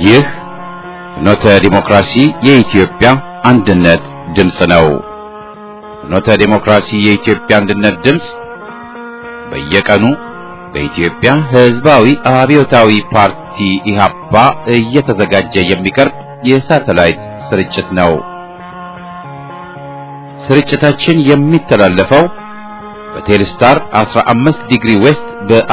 ይህ ፍኖተ ዲሞክራሲ የኢትዮጵያ አንድነት ድምፅ ነው። ፍኖተ ዲሞክራሲ የኢትዮጵያ አንድነት ድምፅ በየቀኑ በኢትዮጵያ ሕዝባዊ አብዮታዊ ፓርቲ ኢህአፓ እየተዘጋጀ የሚቀርብ የሳተላይት ስርጭት ነው። ስርጭታችን የሚተላለፈው በቴሌስታር 15 ዲግሪ ዌስት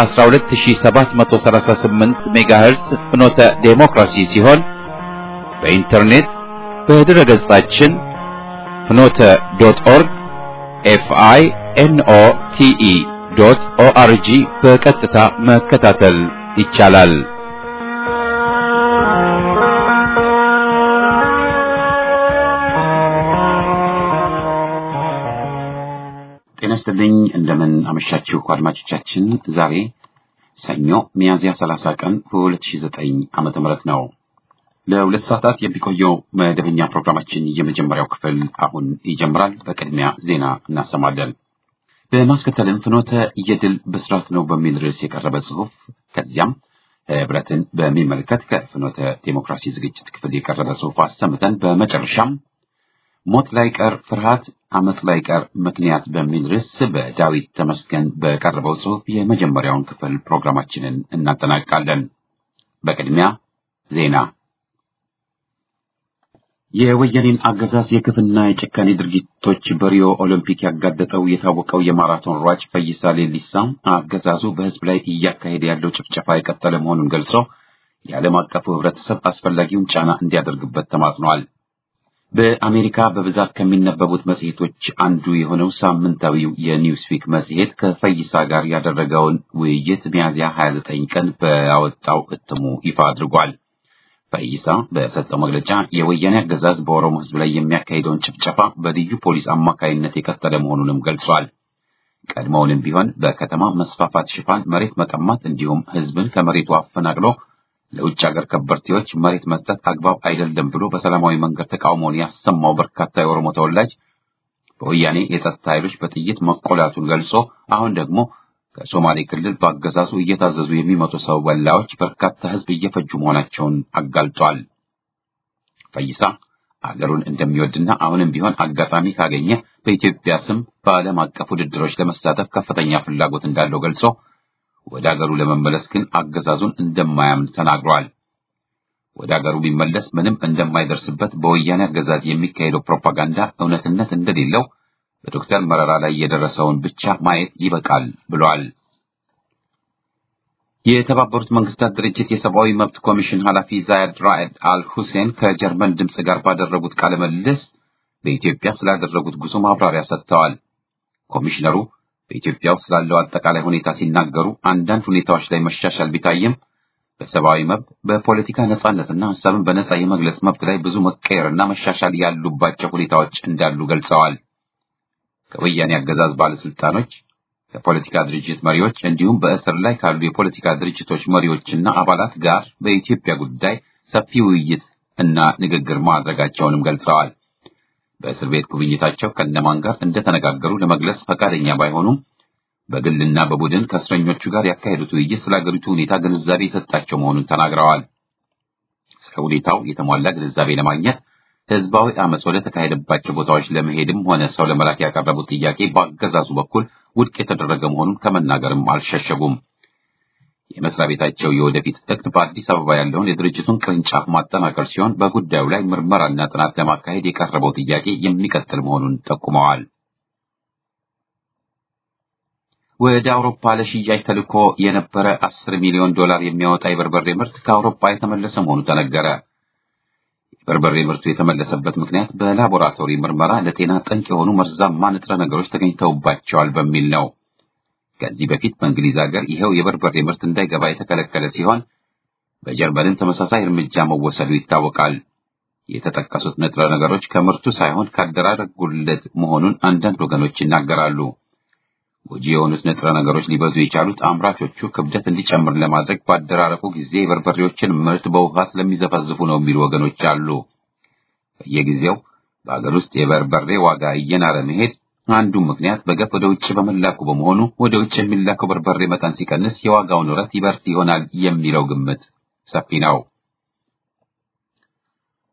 በ12738 ሜጋሄርስ ፍኖተ ዴሞክራሲ ሲሆን በኢንተርኔት በድረ ገጻችን ፍኖተ ዶት ኦርግ ኤፍአይ ኤንኦ ቲኢ ዶት ኦአርጂ በቀጥታ መከታተል ይቻላል። ጤና ይስጥልኝ። እንደምን አመሻችሁ አድማጮቻችን። ዛሬ ሰኞ ሚያዝያ 30 ቀን 2009 ዓመተ ምህረት ነው። ለሁለት ሰዓታት የሚቆየው መደበኛ ፕሮግራማችን የመጀመሪያው ክፍል አሁን ይጀምራል። በቅድሚያ ዜና እናሰማለን። በማስከተልም ፍኖተ የድል ብስራት ነው በሚል ርዕስ የቀረበ ጽሑፍ፣ ከዚያም ህብረትን በሚመለከት ከፍኖተ ዴሞክራሲ ዝግጅት ክፍል የቀረበ ጽሑፍ አሰምተን በመጨረሻም ሞት ላይ ቀር ፍርሃት አመፅ ላይ ቀር ምክንያት በሚል ርዕስ በዳዊት ተመስገን በቀረበው ጽሑፍ የመጀመሪያውን ክፍል ፕሮግራማችንን እናጠናቅቃለን። በቅድሚያ ዜና። የወያኔን አገዛዝ የግፍና የጭካኔ ድርጊቶች በሪዮ ኦሎምፒክ ያጋለጠው የታወቀው የማራቶን ሯጭ ፈይሳ ሌሊሳ አገዛዙ በህዝብ ላይ እያካሄደ ያለው ጭፍጨፋ የቀጠለ መሆኑን ገልጾ የዓለም አቀፉ ህብረተሰብ አስፈላጊውን ጫና እንዲያደርግበት ተማጽኗል። በአሜሪካ በብዛት ከሚነበቡት መጽሔቶች አንዱ የሆነው ሳምንታዊው የኒውስዊክ መጽሔት ከፈይሳ ጋር ያደረገውን ውይይት ሚያዝያ 29 ቀን በያወጣው እትሙ ይፋ አድርጓል። ፈይሳ በሰጠው መግለጫ የወያኔ አገዛዝ በኦሮሞ ህዝብ ላይ የሚያካሂደውን ጭፍጨፋ በልዩ ፖሊስ አማካይነት የቀጠለ መሆኑንም ገልጿል። ቀድሞውንም ቢሆን በከተማ መስፋፋት ሽፋን መሬት መቀማት እንዲሁም ህዝብን ከመሬቱ አፈናቅሎ ለውጭ ሀገር ከበርቴዎች መሬት መስጠት አግባብ አይደለም ብሎ በሰላማዊ መንገድ ተቃውሞውን ያሰማው በርካታ የኦሮሞ ተወላጅ በወያኔ የጸጥታ ኃይሎች በጥይት መቆላቱን ገልጾ አሁን ደግሞ ከሶማሌ ክልል በአገዛዙ እየታዘዙ የሚመጡ ሰው በላዎች በርካታ ህዝብ እየፈጁ መሆናቸውን አጋልጧል። ፈይሳ አገሩን እንደሚወድና አሁንም ቢሆን አጋጣሚ ካገኘ በኢትዮጵያ ስም በዓለም አቀፍ ውድድሮች ለመሳተፍ ከፍተኛ ፍላጎት እንዳለው ገልጾ ወደ አገሩ ለመመለስ ግን አገዛዙን እንደማያምን ተናግሯል። ወደ አገሩ ቢመለስ ምንም እንደማይደርስበት በወያኔ አገዛዝ የሚካሄደው ፕሮፓጋንዳ እውነትነት እንደሌለው በዶክተር መረራ ላይ የደረሰውን ብቻ ማየት ይበቃል ብሏል። የተባበሩት መንግስታት ድርጅት የሰብአዊ መብት ኮሚሽን ኃላፊ ዛያድ ራዕድ አል ሁሴን ከጀርመን ድምፅ ጋር ባደረጉት ቃለ ምልልስ በኢትዮጵያ ስላደረጉት ጉዞ ማብራሪያ ሰጥተዋል። ኮሚሽነሩ በኢትዮጵያ ውስጥ ስላለው አጠቃላይ ሁኔታ ሲናገሩ አንዳንድ ሁኔታዎች ላይ መሻሻል ቢታይም በሰብአዊ መብት፣ በፖለቲካ ነጻነትና ሀሳብን በነጻ የመግለጽ መብት ላይ ብዙ መቀየርና መሻሻል ያሉባቸው ሁኔታዎች እንዳሉ ገልጸዋል። ከወያኔ አገዛዝ ባለስልጣኖች፣ ከፖለቲካ ድርጅት መሪዎች እንዲሁም በእስር ላይ ካሉ የፖለቲካ ድርጅቶች መሪዎችና አባላት ጋር በኢትዮጵያ ጉዳይ ሰፊ ውይይት እና ንግግር ማድረጋቸውንም ገልጸዋል። በእስር ቤት ጉብኝታቸው ከነማን ጋር እንደተነጋገሩ ለመግለጽ ፈቃደኛ ባይሆኑም በግልና በቡድን ከእስረኞቹ ጋር ያካሄዱት ውይይት ስለ አገሪቱ ሁኔታ ግንዛቤ የሰጣቸው መሆኑን ተናግረዋል። ስለ ሁኔታው የተሟላ ግንዛቤ ለማግኘት ህዝባዊ አመፅ ወደ ተካሄደባቸው ቦታዎች ለመሄድም ሆነ ሰው ለመላክ ያቀረቡት ጥያቄ በአገዛዙ በኩል ውድቅ የተደረገ መሆኑን ከመናገርም አልሸሸጉም። የመስሪያ ቤታቸው የወደፊት እቅድ በአዲስ አበባ ያለውን የድርጅቱን ቅርንጫፍ ማጠናከር ሲሆን በጉዳዩ ላይ ምርመራና ጥናት ለማካሄድ የቀረበው ጥያቄ የሚቀጥል መሆኑን ጠቁመዋል። ወደ አውሮፓ ለሽያጭ ተልኮ የነበረ አስር ሚሊዮን ዶላር የሚያወጣ የበርበሬ ምርት ከአውሮፓ የተመለሰ መሆኑ ተነገረ። የበርበሬ ምርቱ የተመለሰበት ምክንያት በላቦራቶሪ ምርመራ ለጤና ጠንቅ የሆኑ መርዛማ ንጥረ ነገሮች ተገኝተውባቸዋል በሚል ነው። ከዚህ በፊት በእንግሊዝ ሀገር ይኸው የበርበሬ ምርት እንዳይገባ የተከለከለ ሲሆን በጀርመንም ተመሳሳይ እርምጃ መወሰዱ ይታወቃል። የተጠቀሱት ንጥረ ነገሮች ከምርቱ ሳይሆን ከአደራረግ ጉድለት መሆኑን አንዳንድ ወገኖች ይናገራሉ። ጎጂ የሆኑት ንጥረ ነገሮች ሊበዙ የቻሉት አምራቾቹ ክብደት እንዲጨምር ለማድረግ ባደራረቁ ጊዜ የበርበሬዎችን ምርት በውሃ ስለሚዘፈዝፉ ነው የሚሉ ወገኖች አሉ። በየጊዜው በአገር ውስጥ የበርበሬ ዋጋ እየናረ መሄድ አንዱ ምክንያት በገፍ ወደ ውጭ በመላኩ በመሆኑ ወደ ውጭ የሚላከው በርበሬ መጠን ሲቀንስ የዋጋው ንረት ይበርድ ይሆናል የሚለው ግምት ሰፊ ነው።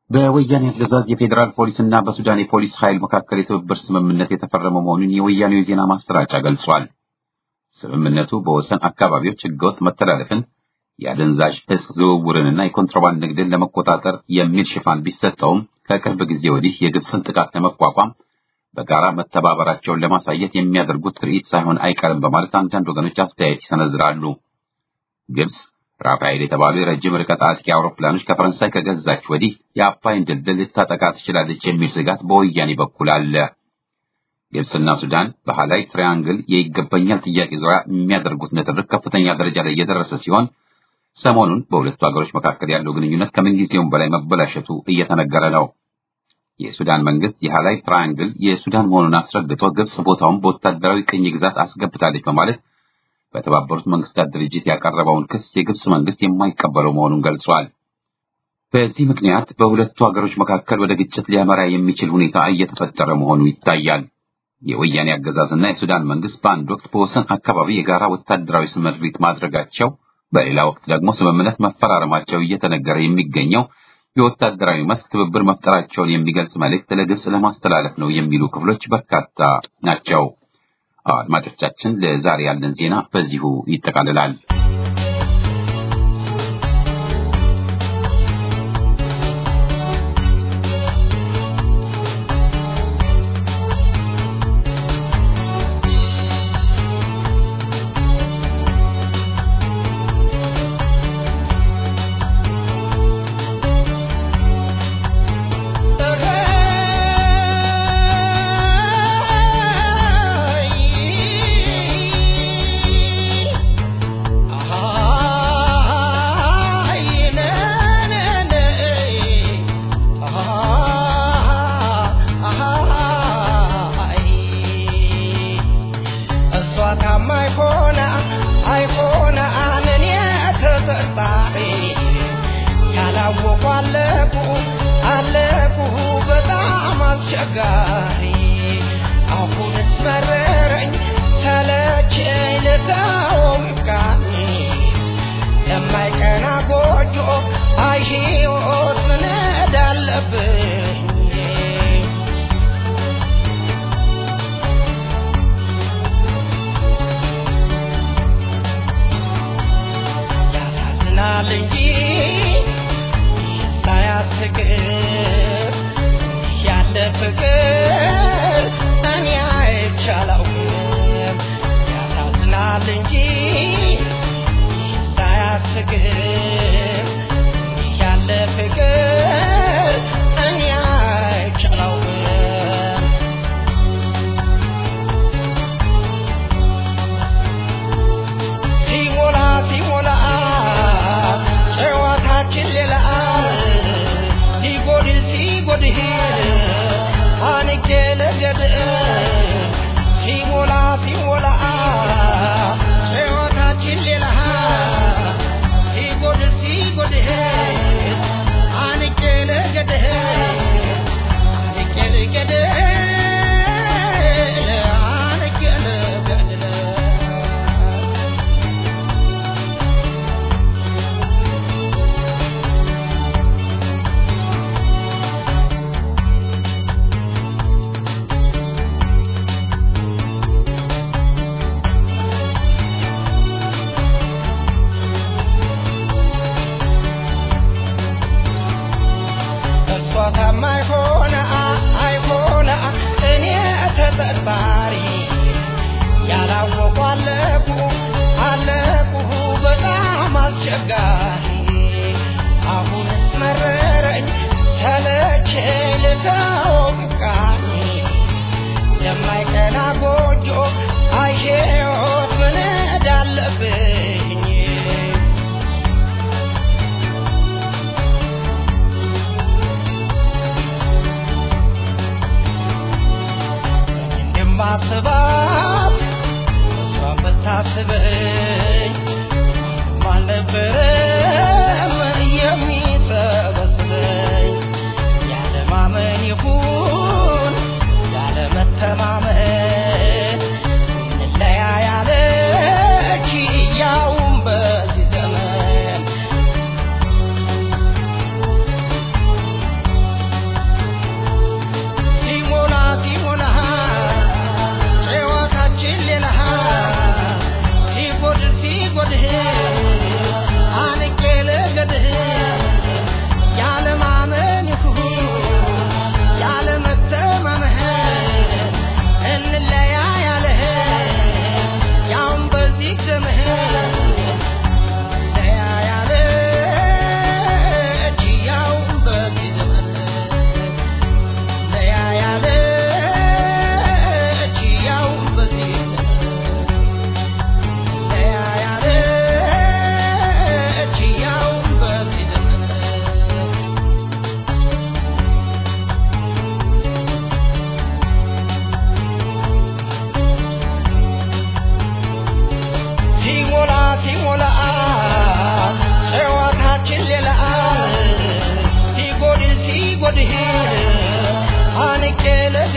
በወያኔ አገዛዝ የፌዴራል ፖሊስና በሱዳን የፖሊስ ኃይል መካከል የትብብር ስምምነት የተፈረመ መሆኑን የወያኔው የዜና ማሰራጫ ገልጿል። ስምምነቱ በወሰን አካባቢዎች ህገወጥ መተላለፍን፣ የአደንዛዥ እጽ ዝውውርንና የኮንትሮባንድ ንግድን ለመቆጣጠር የሚል ሽፋን ቢሰጠውም ከቅርብ ጊዜ ወዲህ የግብፅን ጥቃት ለመቋቋም በጋራ መተባበራቸውን ለማሳየት የሚያደርጉት ትርኢት ሳይሆን አይቀርም በማለት አንዳንድ ወገኖች አስተያየት ይሰነዝራሉ። ግብፅ ራፋኤል የተባሉ የረጅም ርቀት አጥቂ አውሮፕላኖች ከፈረንሳይ ከገዛች ወዲህ የአባይን ድልድል ልታጠቃ ትችላለች የሚል ስጋት በወያኔ በኩል አለ። ግብፅና ሱዳን በሃላይ ትሪያንግል የይገባኛል ጥያቄ ዙሪያ የሚያደርጉት ንትርክ ከፍተኛ ደረጃ ላይ እየደረሰ ሲሆን ሰሞኑን በሁለቱ ሀገሮች መካከል ያለው ግንኙነት ከምንጊዜውም በላይ መበላሸቱ እየተነገረ ነው። የሱዳን መንግስት የሃላይ ትራያንግል የሱዳን መሆኑን አስረግጦ ግብጽ ቦታውን በወታደራዊ ቅኝ ግዛት አስገብታለች በማለት በተባበሩት መንግስታት ድርጅት ያቀረበውን ክስ የግብጽ መንግስት የማይቀበለው መሆኑን ገልጿል። በዚህ ምክንያት በሁለቱ ሀገሮች መካከል ወደ ግጭት ሊያመራ የሚችል ሁኔታ እየተፈጠረ መሆኑ ይታያል። የወያኔ አገዛዝና የሱዳን መንግስት በአንድ ወቅት በወሰን አካባቢ የጋራ ወታደራዊ ስምሪት ማድረጋቸው፣ በሌላ ወቅት ደግሞ ስምምነት መፈራረማቸው እየተነገረ የሚገኘው የወታደራዊ መስክ ትብብር መፍጠራቸውን የሚገልጽ መልእክት ለግብጽ ለማስተላለፍ ነው የሚሉ ክፍሎች በርካታ ናቸው። አድማጮቻችን፣ ለዛሬ ያለን ዜና በዚሁ ይጠቃልላል።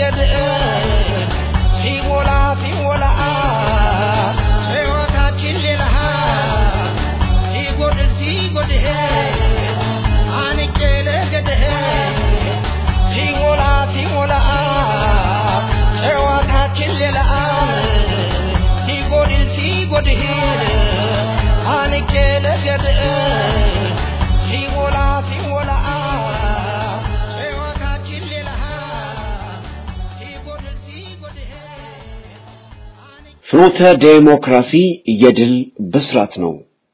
ለገድ ሲሞላ ሲሞላ ሕይወታችን ሌላ ሲጎድል ሲጎድል አንቄ ለገድህ ሲሞላ ሲሞላ ሕይወታችን ሌላ ሲጎድል ሲጎድል አንቄ ለገድህ ሲሞላ ሲሞላ ሕይወታችን ሌላ ሲጎድል ሲጎድል ፍኖተ ዴሞክራሲ የድል ብስራት ነው።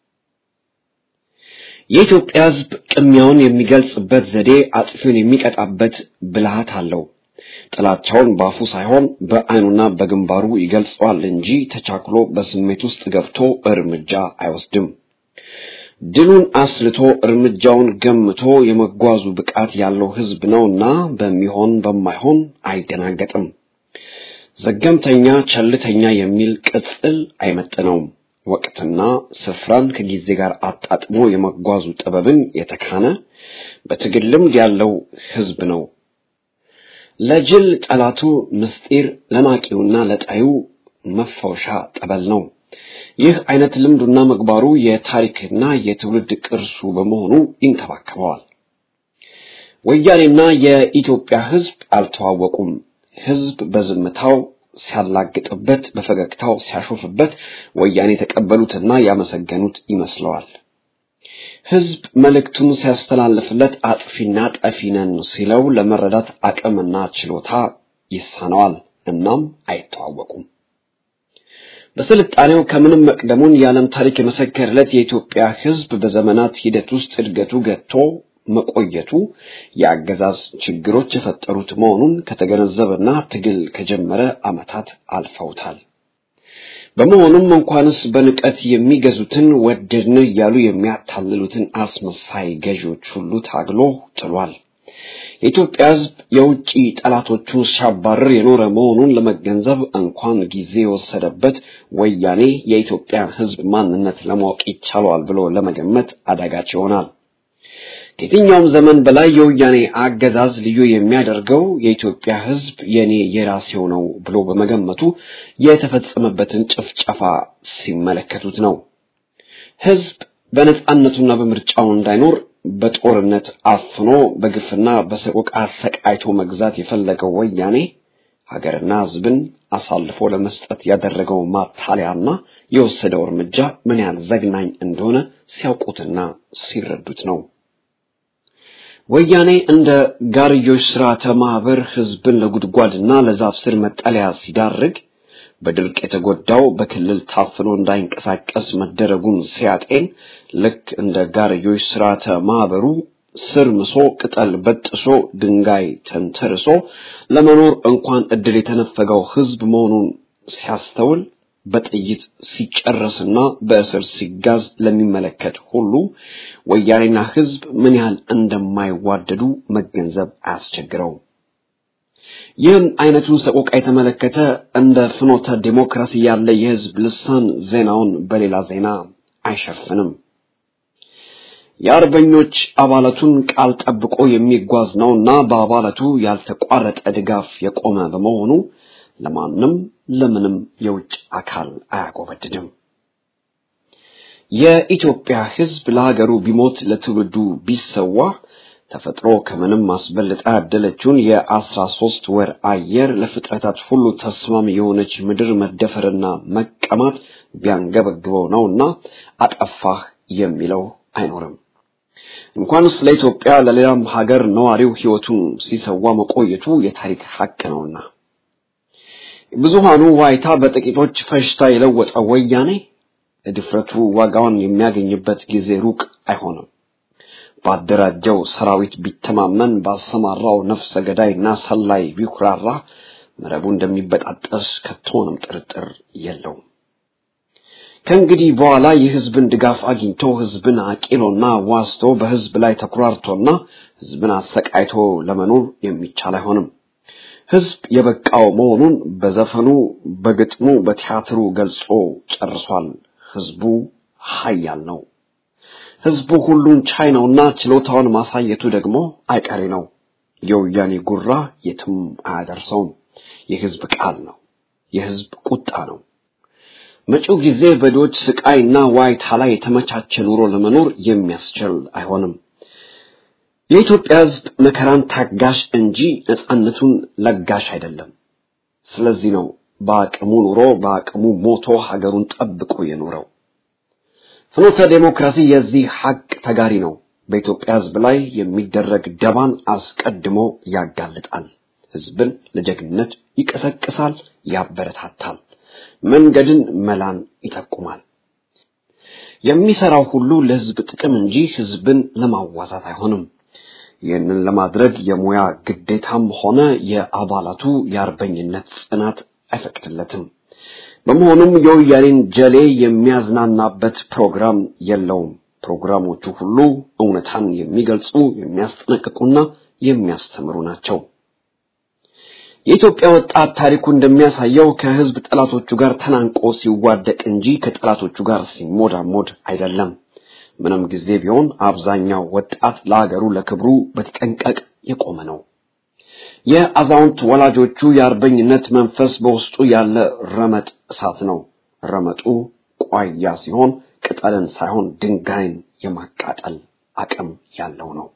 የኢትዮጵያ ሕዝብ ቅሚያውን የሚገልጽበት ዘዴ አጥፊውን የሚቀጣበት ብልሃት አለው። ጥላቻውን በአፉ ሳይሆን በዓይኑና በግንባሩ ይገልጸዋል እንጂ ተቻክሎ በስሜት ውስጥ ገብቶ እርምጃ አይወስድም። ድሉን አስልቶ እርምጃውን ገምቶ የመጓዙ ብቃት ያለው ሕዝብ ነውና በሚሆን በማይሆን አይደናገጥም። ዘገምተኛ፣ ቸልተኛ የሚል ቅጽል አይመጥነውም። ወቅትና ስፍራን ከጊዜ ጋር አጣጥሞ የመጓዙ ጥበብን የተካነ በትግል ልምድ ያለው ሕዝብ ነው። ለጅል ጠላቱ ምስጢር፣ ለናቂውና ለጣዩ መፈወሻ ጠበል ነው። ይህ አይነት ልምዱና ምግባሩ የታሪክና የትውልድ ቅርሱ በመሆኑ ይንከባከበዋል። ወያኔና የኢትዮጵያ ሕዝብ አልተዋወቁም። ሕዝብ በዝምታው ሲያላግጥበት፣ በፈገግታው ሲያሾፍበት ወያኔ የተቀበሉትና ያመሰገኑት ይመስለዋል። ሕዝብ መልእክቱን ሲያስተላልፍለት አጥፊና ጠፊ ነን ሲለው ለመረዳት አቅምና ችሎታ ይሳነዋል። እናም አይተዋወቁም። በስልጣኔው ከምንም መቅደሙን የዓለም ታሪክ የመሰከረለት የኢትዮጵያ ሕዝብ በዘመናት ሂደት ውስጥ እድገቱ ገጥቶ መቆየቱ የአገዛዝ ችግሮች የፈጠሩት መሆኑን ከተገነዘበና ትግል ከጀመረ ዓመታት አልፈውታል። በመሆኑም እንኳንስ በንቀት የሚገዙትን ወደድን እያሉ የሚያታልሉትን አስመሳይ ገዢዎች ሁሉ ታግሎ ጥሏል። የኢትዮጵያ ሕዝብ የውጭ ጠላቶቹን ሲያባርር የኖረ መሆኑን ለመገንዘብ እንኳን ጊዜ የወሰደበት ወያኔ የኢትዮጵያን ሕዝብ ማንነት ለማወቅ ይቻለዋል ብሎ ለመገመት አዳጋች ይሆናል። ከየትኛውም ዘመን በላይ የወያኔ አገዛዝ ልዩ የሚያደርገው የኢትዮጵያ ሕዝብ የኔ የራሴው ነው ብሎ በመገመቱ የተፈጸመበትን ጭፍጨፋ ሲመለከቱት ነው። ሕዝብ በነጻነቱና በምርጫው እንዳይኖር በጦርነት አፍኖ በግፍና በሰቆቃ አሰቃይቶ መግዛት የፈለገው ወያኔ ሀገርና ሕዝብን አሳልፎ ለመስጠት ያደረገው ማታለያና የወሰደው እርምጃ ምን ያህል ዘግናኝ እንደሆነ ሲያውቁትና ሲረዱት ነው። ወያኔ እንደ ጋርዮሽ ስርዓተ ማህበር ህዝብን ለጉድጓድና ለዛፍ ስር መጠለያ ሲዳርግ በድርቅ የተጎዳው በክልል ታፍኖ እንዳይንቀሳቀስ መደረጉን ሲያጤን ልክ እንደ ጋርዮሽ ስርዓተ ማህበሩ ስር ምሶ ቅጠል በጥሶ ድንጋይ ተንተርሶ ለመኖር እንኳን እድል የተነፈገው ህዝብ መሆኑን ሲያስተውል በጥይት ሲጨረስና በእስር ሲጋዝ ለሚመለከት ሁሉ ወያኔና ህዝብ ምን ያህል እንደማይዋደዱ መገንዘብ አያስቸግረውም። ይህን አይነቱን ሰቆቃ የተመለከተ እንደ ፍኖተ ዲሞክራሲ ያለ የህዝብ ልሳን ዜናውን በሌላ ዜና አይሸፍንም። የአርበኞች አባላቱን ቃል ጠብቆ የሚጓዝ ነውና በአባላቱ ያልተቋረጠ ድጋፍ የቆመ በመሆኑ ለማንም ለምንም የውጭ አካል አያጎበድድም። የኢትዮጵያ ህዝብ ለሀገሩ ቢሞት ለትውልዱ ቢሰዋ ተፈጥሮ ከምንም አስበልጣ ያደለችውን የአስራ ሶስት ወር አየር ለፍጥረታት ሁሉ ተስማሚ የሆነች ምድር መደፈርና መቀማት ቢያንገበግበው ነውና አጠፋህ የሚለው አይኖርም። እንኳንስ ለኢትዮጵያ ለሌላም ሀገር ነዋሪው ህይወቱን ሲሰዋ መቆየቱ የታሪክ ሀቅ ነውና ብዙሃኑ ዋይታ በጥቂቶች ፈሽታ የለወጠ ወያኔ ለድፍረቱ ዋጋውን የሚያገኝበት ጊዜ ሩቅ አይሆንም። ባደራጀው ሰራዊት ቢተማመን ባሰማራው ነፍሰ ገዳይና ሰላይ ቢኩራራ መረቡ እንደሚበጣጠስ ከቶንም ጥርጥር የለውም። ከእንግዲህ በኋላ የህዝብን ድጋፍ አግኝቶ ህዝብን አቂሎና ዋስቶ በህዝብ ላይ ተኩራርቶና ህዝብን አሰቃይቶ ለመኖር የሚቻል አይሆንም። ህዝብ የበቃው መሆኑን በዘፈኑ፣ በግጥሙ፣ በቲያትሩ ገልጾ ጨርሷል። ህዝቡ ኃያል ነው። ህዝቡ ሁሉን ቻይ ነውና ችሎታውን ማሳየቱ ደግሞ አይቀሬ ነው። የወያኔ ጉራ የትም አያደርሰውም። የህዝብ ቃል ነው። የህዝብ ቁጣ ነው። መጪው ጊዜ በድሆች ስቃይና ዋይታ ላይ የተመቻቸ ኑሮ ለመኖር የሚያስችል አይሆንም። የኢትዮጵያ ህዝብ መከራን ታጋሽ እንጂ ነፃነቱን ለጋሽ አይደለም። ስለዚህ ነው በአቅሙ ኑሮ በአቅሙ ሞቶ ሀገሩን ጠብቆ የኖረው። ፍኖተ ዴሞክራሲ የዚህ ሀቅ ተጋሪ ነው። በኢትዮጵያ ህዝብ ላይ የሚደረግ ደባን አስቀድሞ ያጋልጣል። ህዝብን ለጀግንነት ይቀሰቅሳል፣ ያበረታታል፣ መንገድን መላን ይጠቁማል። የሚሰራው ሁሉ ለህዝብ ጥቅም እንጂ ህዝብን ለማዋዛት አይሆንም። ይህንን ለማድረግ የሙያ ግዴታም ሆነ የአባላቱ የአርበኝነት ጽናት አይፈቅድለትም። በመሆኑም የወያኔን ጀሌ የሚያዝናናበት ፕሮግራም የለውም። ፕሮግራሞቹ ሁሉ እውነታን የሚገልጹ የሚያስጠነቅቁና የሚያስተምሩ ናቸው። የኢትዮጵያ ወጣት ታሪኩ እንደሚያሳየው ከህዝብ ጠላቶቹ ጋር ተናንቆ ሲዋደቅ እንጂ ከጠላቶቹ ጋር ሲሞዳሞድ አይደለም። ምንም ጊዜ ቢሆን አብዛኛው ወጣት ለሀገሩ ለክብሩ በተጠንቀቅ የቆመ ነው። የአዛውንት ወላጆቹ የአርበኝነት መንፈስ በውስጡ ያለ ረመጥ እሳት ነው። ረመጡ ቋያ ሲሆን ቅጠልን ሳይሆን ድንጋይን የማቃጠል አቅም ያለው ነው።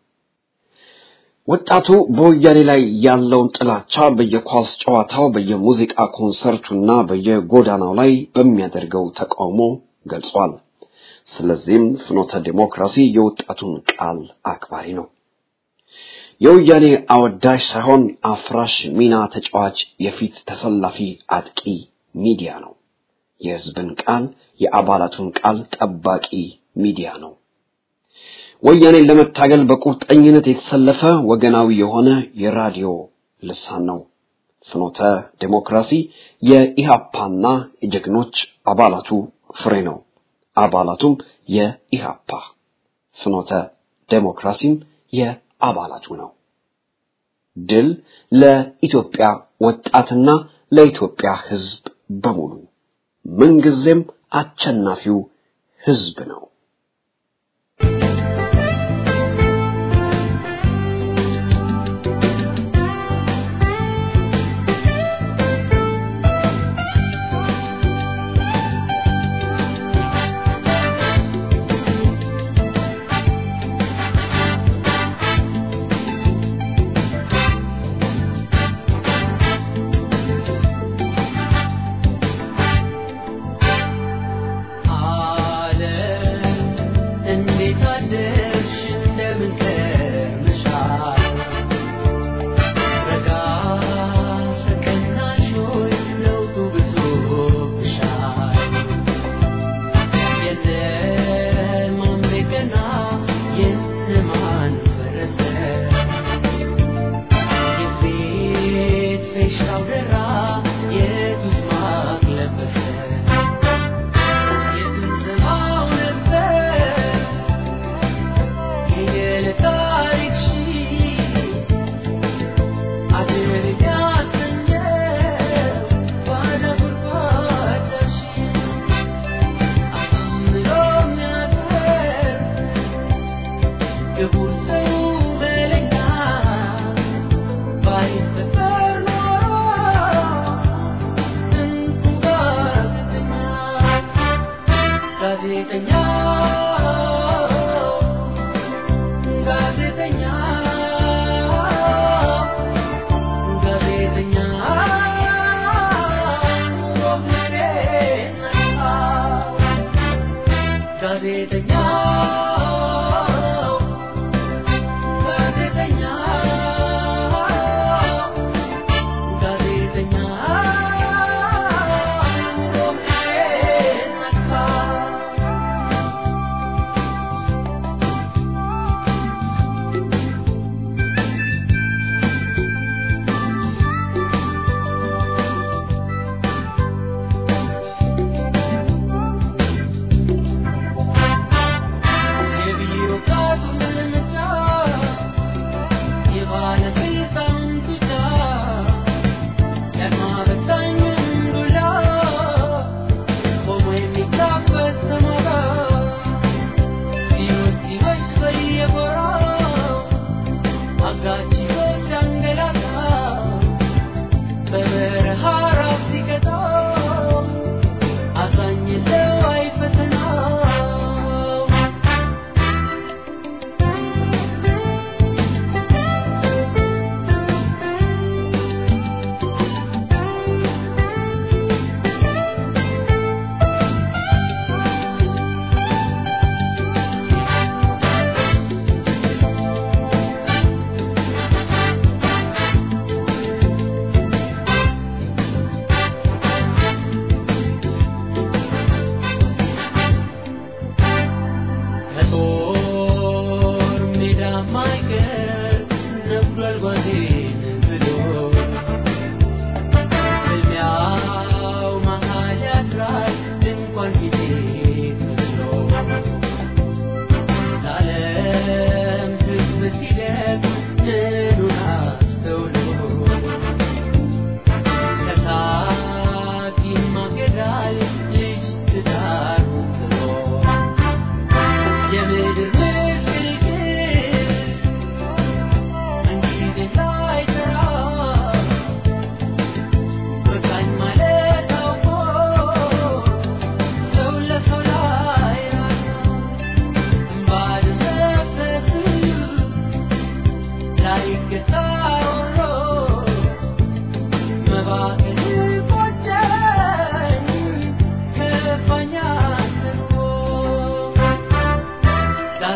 ወጣቱ በወያኔ ላይ ያለውን ጥላቻ በየኳስ ጨዋታው፣ በየሙዚቃ ኮንሰርቱና በየጎዳናው ላይ በሚያደርገው ተቃውሞ ገልጿል። ስለዚህም ፍኖተ ዲሞክራሲ የወጣቱን ቃል አክባሪ ነው። የወያኔ አወዳሽ ሳይሆን አፍራሽ ሚና ተጫዋች የፊት ተሰላፊ አጥቂ ሚዲያ ነው። የህዝብን ቃል የአባላቱን ቃል ጠባቂ ሚዲያ ነው። ወያኔን ለመታገል በቁርጠኝነት የተሰለፈ ወገናዊ የሆነ የራዲዮ ልሳን ነው። ፍኖተ ዴሞክራሲ የኢሃፓና የጀግኖች አባላቱ ፍሬ ነው። አባላቱም የኢሃፓ ፍኖተ ዴሞክራሲም የአባላቱ ነው። ድል ለኢትዮጵያ ወጣትና ለኢትዮጵያ ህዝብ በሙሉ ምንጊዜም አሸናፊው ህዝብ ነው።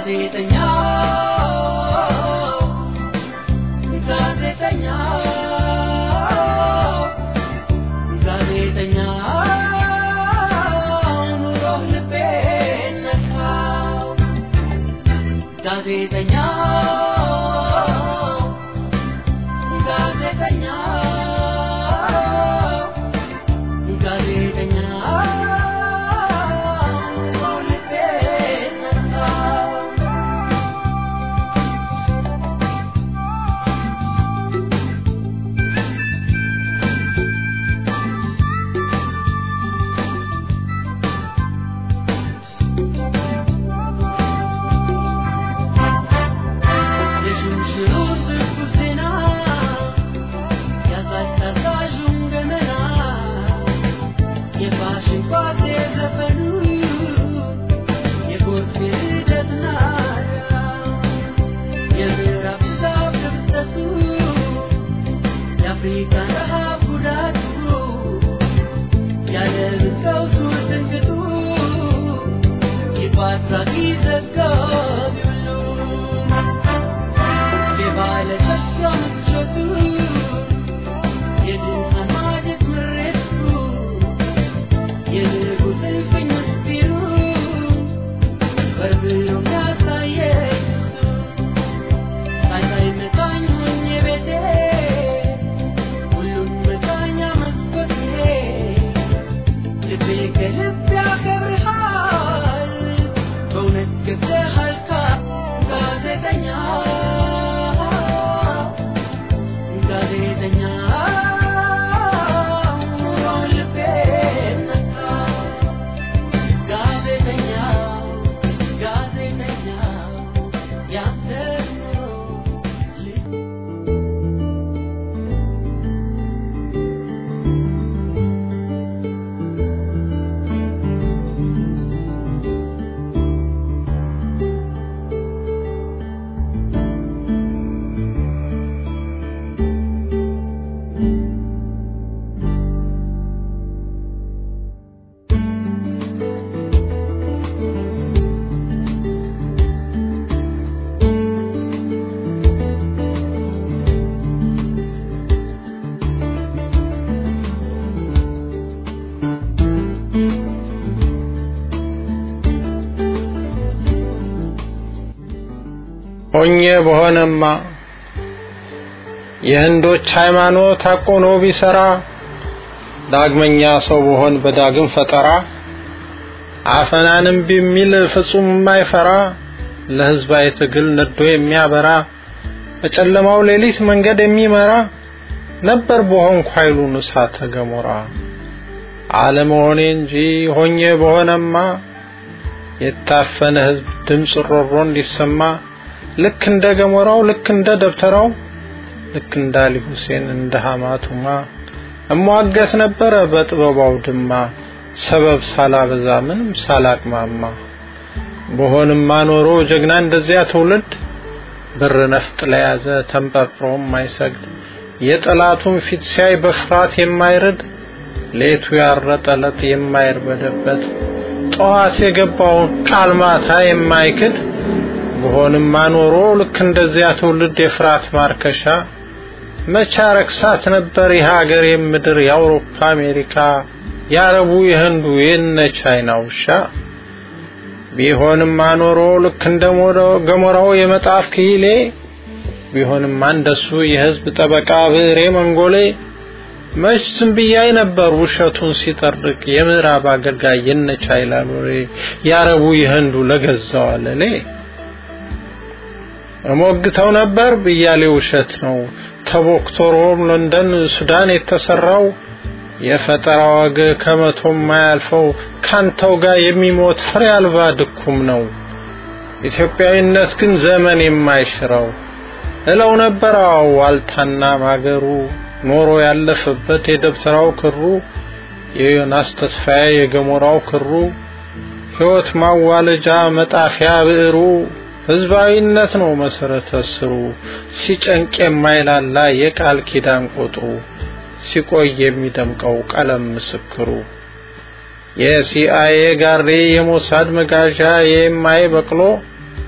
ጋዜጠኛ ጋዜጠኛ ጋዜጠኛ ኑሮህ ልቤን ነካው ጋዜጠኛ ጋዜጠኛ ጋዜጠኛ ኑሮህ ልቤን ነካው የሽምሽሩ ትኩስ ዜና ያዛዥ ታዛዡን ገመና የፋሽን ኳሴ ዘፈኑ የጎርፍ ሂደት ናዳ የምዕራብ ዛፍ ክፍተቱ የአፍሪካ ረሃብ ጉዳቱ የዓለምን ቀውሱ ትንቅጡ የፓትራፊ ዘጋቢ ሁሉ የባለ ተስፋ ምቾቱ የድሃን ማጀት ምሬቱ የንጉሥ እልፍኝ ምስጢሩ በርብሮ የሚያሳየኝ እሱ ሳይሳይ መቃኝ ሆኜ ቤቴ ሁሉም መቃኛ መስኮቴ ልቤ ከልብ ያከብርሃል በእውነት ገብተሃል ጋዜጠኛ ጋዜጠኛ ኑሮውን ልቤን ነካው ጋዜጠኛ ጋዜጠኛ ያንተ ኑሮ ልቤ ሆኜ በሆነማ የህንዶች ሃይማኖት አቆኖ ቢሰራ ዳግመኛ ሰው በሆን በዳግም ፈጠራ አፈናንም ቢሚል ፍጹም የማይፈራ ለህዝባዊ ትግል ነዶ የሚያበራ በጨለማው ሌሊት መንገድ የሚመራ ነበር በሆንኩ ኃይሉን እሳተ ገሞራ አለመሆኔ እንጂ ሆኜ በሆነማ የታፈነ ህዝብ ድምፅ ሮሮ እንዲሰማ ልክ እንደ ገሞራው ልክ እንደ ደብተራው ልክ እንደ አሊ ሁሴን እንደ ሐማቱማ እሟገት ነበረ በጥበባው ድማ ሰበብ ሳላበዛ ምንም ሳላቅማማ በሆንማ ኖሮ ጀግና እንደዚያ ትውልድ ብር ነፍጥ ለያዘ ተንጠርጥሮ የማይሰግድ የጠላቱን ፊት ሲያይ በፍርሃት የማይርድ ሌቱ ያረጠለት የማይርበደበት ጠዋት የገባውን ቃል ማታ የማይክድ በሆንማ ኖሮ ልክ እንደዚያ ትውልድ የፍርሃት ማርከሻ መቻ ረክሳት ነበር የሀገር የምድር የአውሮፓ አሜሪካ የአረቡ የህንዱ የነ ቻይና ውሻ ቢሆንማ ኖሮ ልክ እንደ ገሞራው የመጣፍ ክሂሌ ቢሆንማ እንደሱ የህዝብ ጠበቃ ብሬ መንጎሌ መች ዝም ብያይ ነበር ውሸቱን ሲጠርቅ የምዕራብ አገልጋይ የነ ቻይና ሎሬ የአረቡ የህንዱ ለገዛው አለሌ እሞግተው ነበር ብያሌ ውሸት ነው ተቦክቶ ሮም ለንደን ሱዳን የተሰራው የፈጠራ ወግ ከመቶ የማያልፈው ካንተው ጋር የሚሞት ፍሬ አልባ ድኩም ነው ኢትዮጵያዊነት ግን ዘመን የማይሽረው እለው ነበር አዎ ዋልታና ማገሩ ኖሮ ያለፈበት የደብተራው ክሩ የዮናስ ተስፋዬ የገሞራው ክሩ ሕይወት ማዋለጃ መጣፊያ ብዕሩ ህዝባዊነት ነው መሰረተ ስሩ ሲጨንቅ የማይላላ የቃል ኪዳን ቁጥሩ ሲቆይ የሚደምቀው ቀለም ምስክሩ የሲአይኤ ጋሬ የሞሳድ መጋዣ የኤምአይ በቅሎ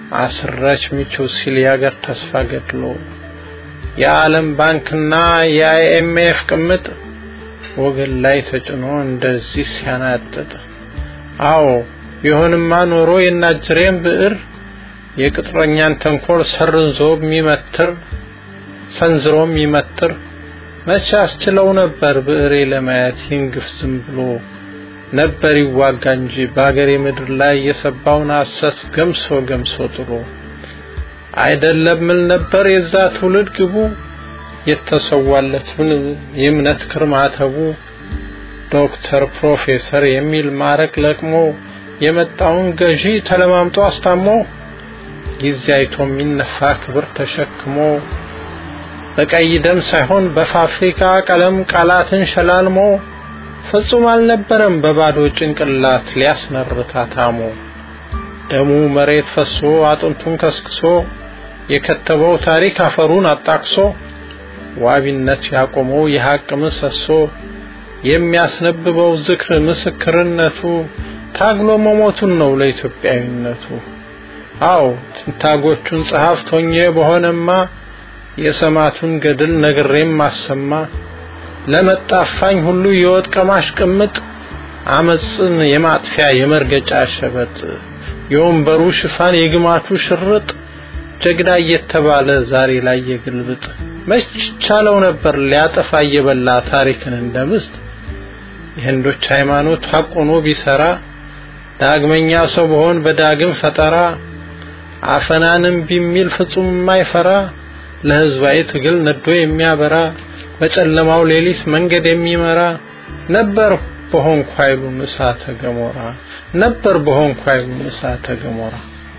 አስረች ምቹ ሲል የአገር ተስፋ ገድሎ የዓለም ባንክና የአይኤምኤፍ ቅምጥ ወገን ላይ ተጭኖ እንደዚህ ሲያናጥጥ አዎ ቢሆንማ ኖሮ የናጅሬን ብዕር የቅጥረኛን ተንኮል ሰርንዞ የሚመትር ሰንዝሮ የሚመትር መቼ አስችለው ነበር ብዕሬ ለማየት ይንግፍ ዝም ብሎ ነበር ይዋጋ እንጂ በአገሬ ምድር ላይ የሰባውን ሐሰት ገምሶ ገምሶ ጥሎ አይደለም ምን ነበር የዛ ትውልድ ግቡ የተሰዋለቱን የእምነት ክርማተቡ ዶክተር ፕሮፌሰር የሚል ማረቅ ለቅሞ የመጣውን ገዢ ተለማምጦ አስታሞ ጊዜ አይቶ የሚነፋ ክብር ተሸክሞ በቀይ ደም ሳይሆን በፋብሪካ ቀለም ቃላትን ሸላልሞ ፍጹም አልነበረም በባዶ ጭንቅላት ሊያስመርታ ታሞ ደሙ መሬት ፈሶ አጥንቱን ከስክሶ የከተበው ታሪክ አፈሩን አጣቅሶ ዋቢነት ያቆመው የሐቅ ምሰሶ የሚያስነብበው ዝክር ምስክርነቱ ታግሎ መሞቱን ነው ለኢትዮጵያዊነቱ። አዎ ትንታጎቹን ጸሐፍት ሆኜ በሆነማ የሰማቱን ገድል ነግሬም ማሰማ ለመጣፋኝ ሁሉ የወጥ ቀማሽ ቅምጥ አመፅን የማጥፊያ የመርገጫ ሸበጥ የወንበሩ ሽፋን የግማቱ ሽርጥ ጀግና እየተባለ ዛሬ ላይ የግልብጥ መች ቻለው ነበር ሊያጠፋ እየበላ ታሪክን እንደ ምስት የህንዶች ሃይማኖት ሐቆኖ ቢሰራ ዳግመኛ ሰው በሆን በዳግም ፈጠራ አፈናንም ቢሚል ፍጹም የማይፈራ ለህዝባዊ ትግል ነዶ የሚያበራ በጨለማው ሌሊት መንገድ የሚመራ ነበር በሆንኩ ኃይሉን እሳተ ገሞራ ነበር በሆንኩ ኃይሉን እሳተ ገሞራ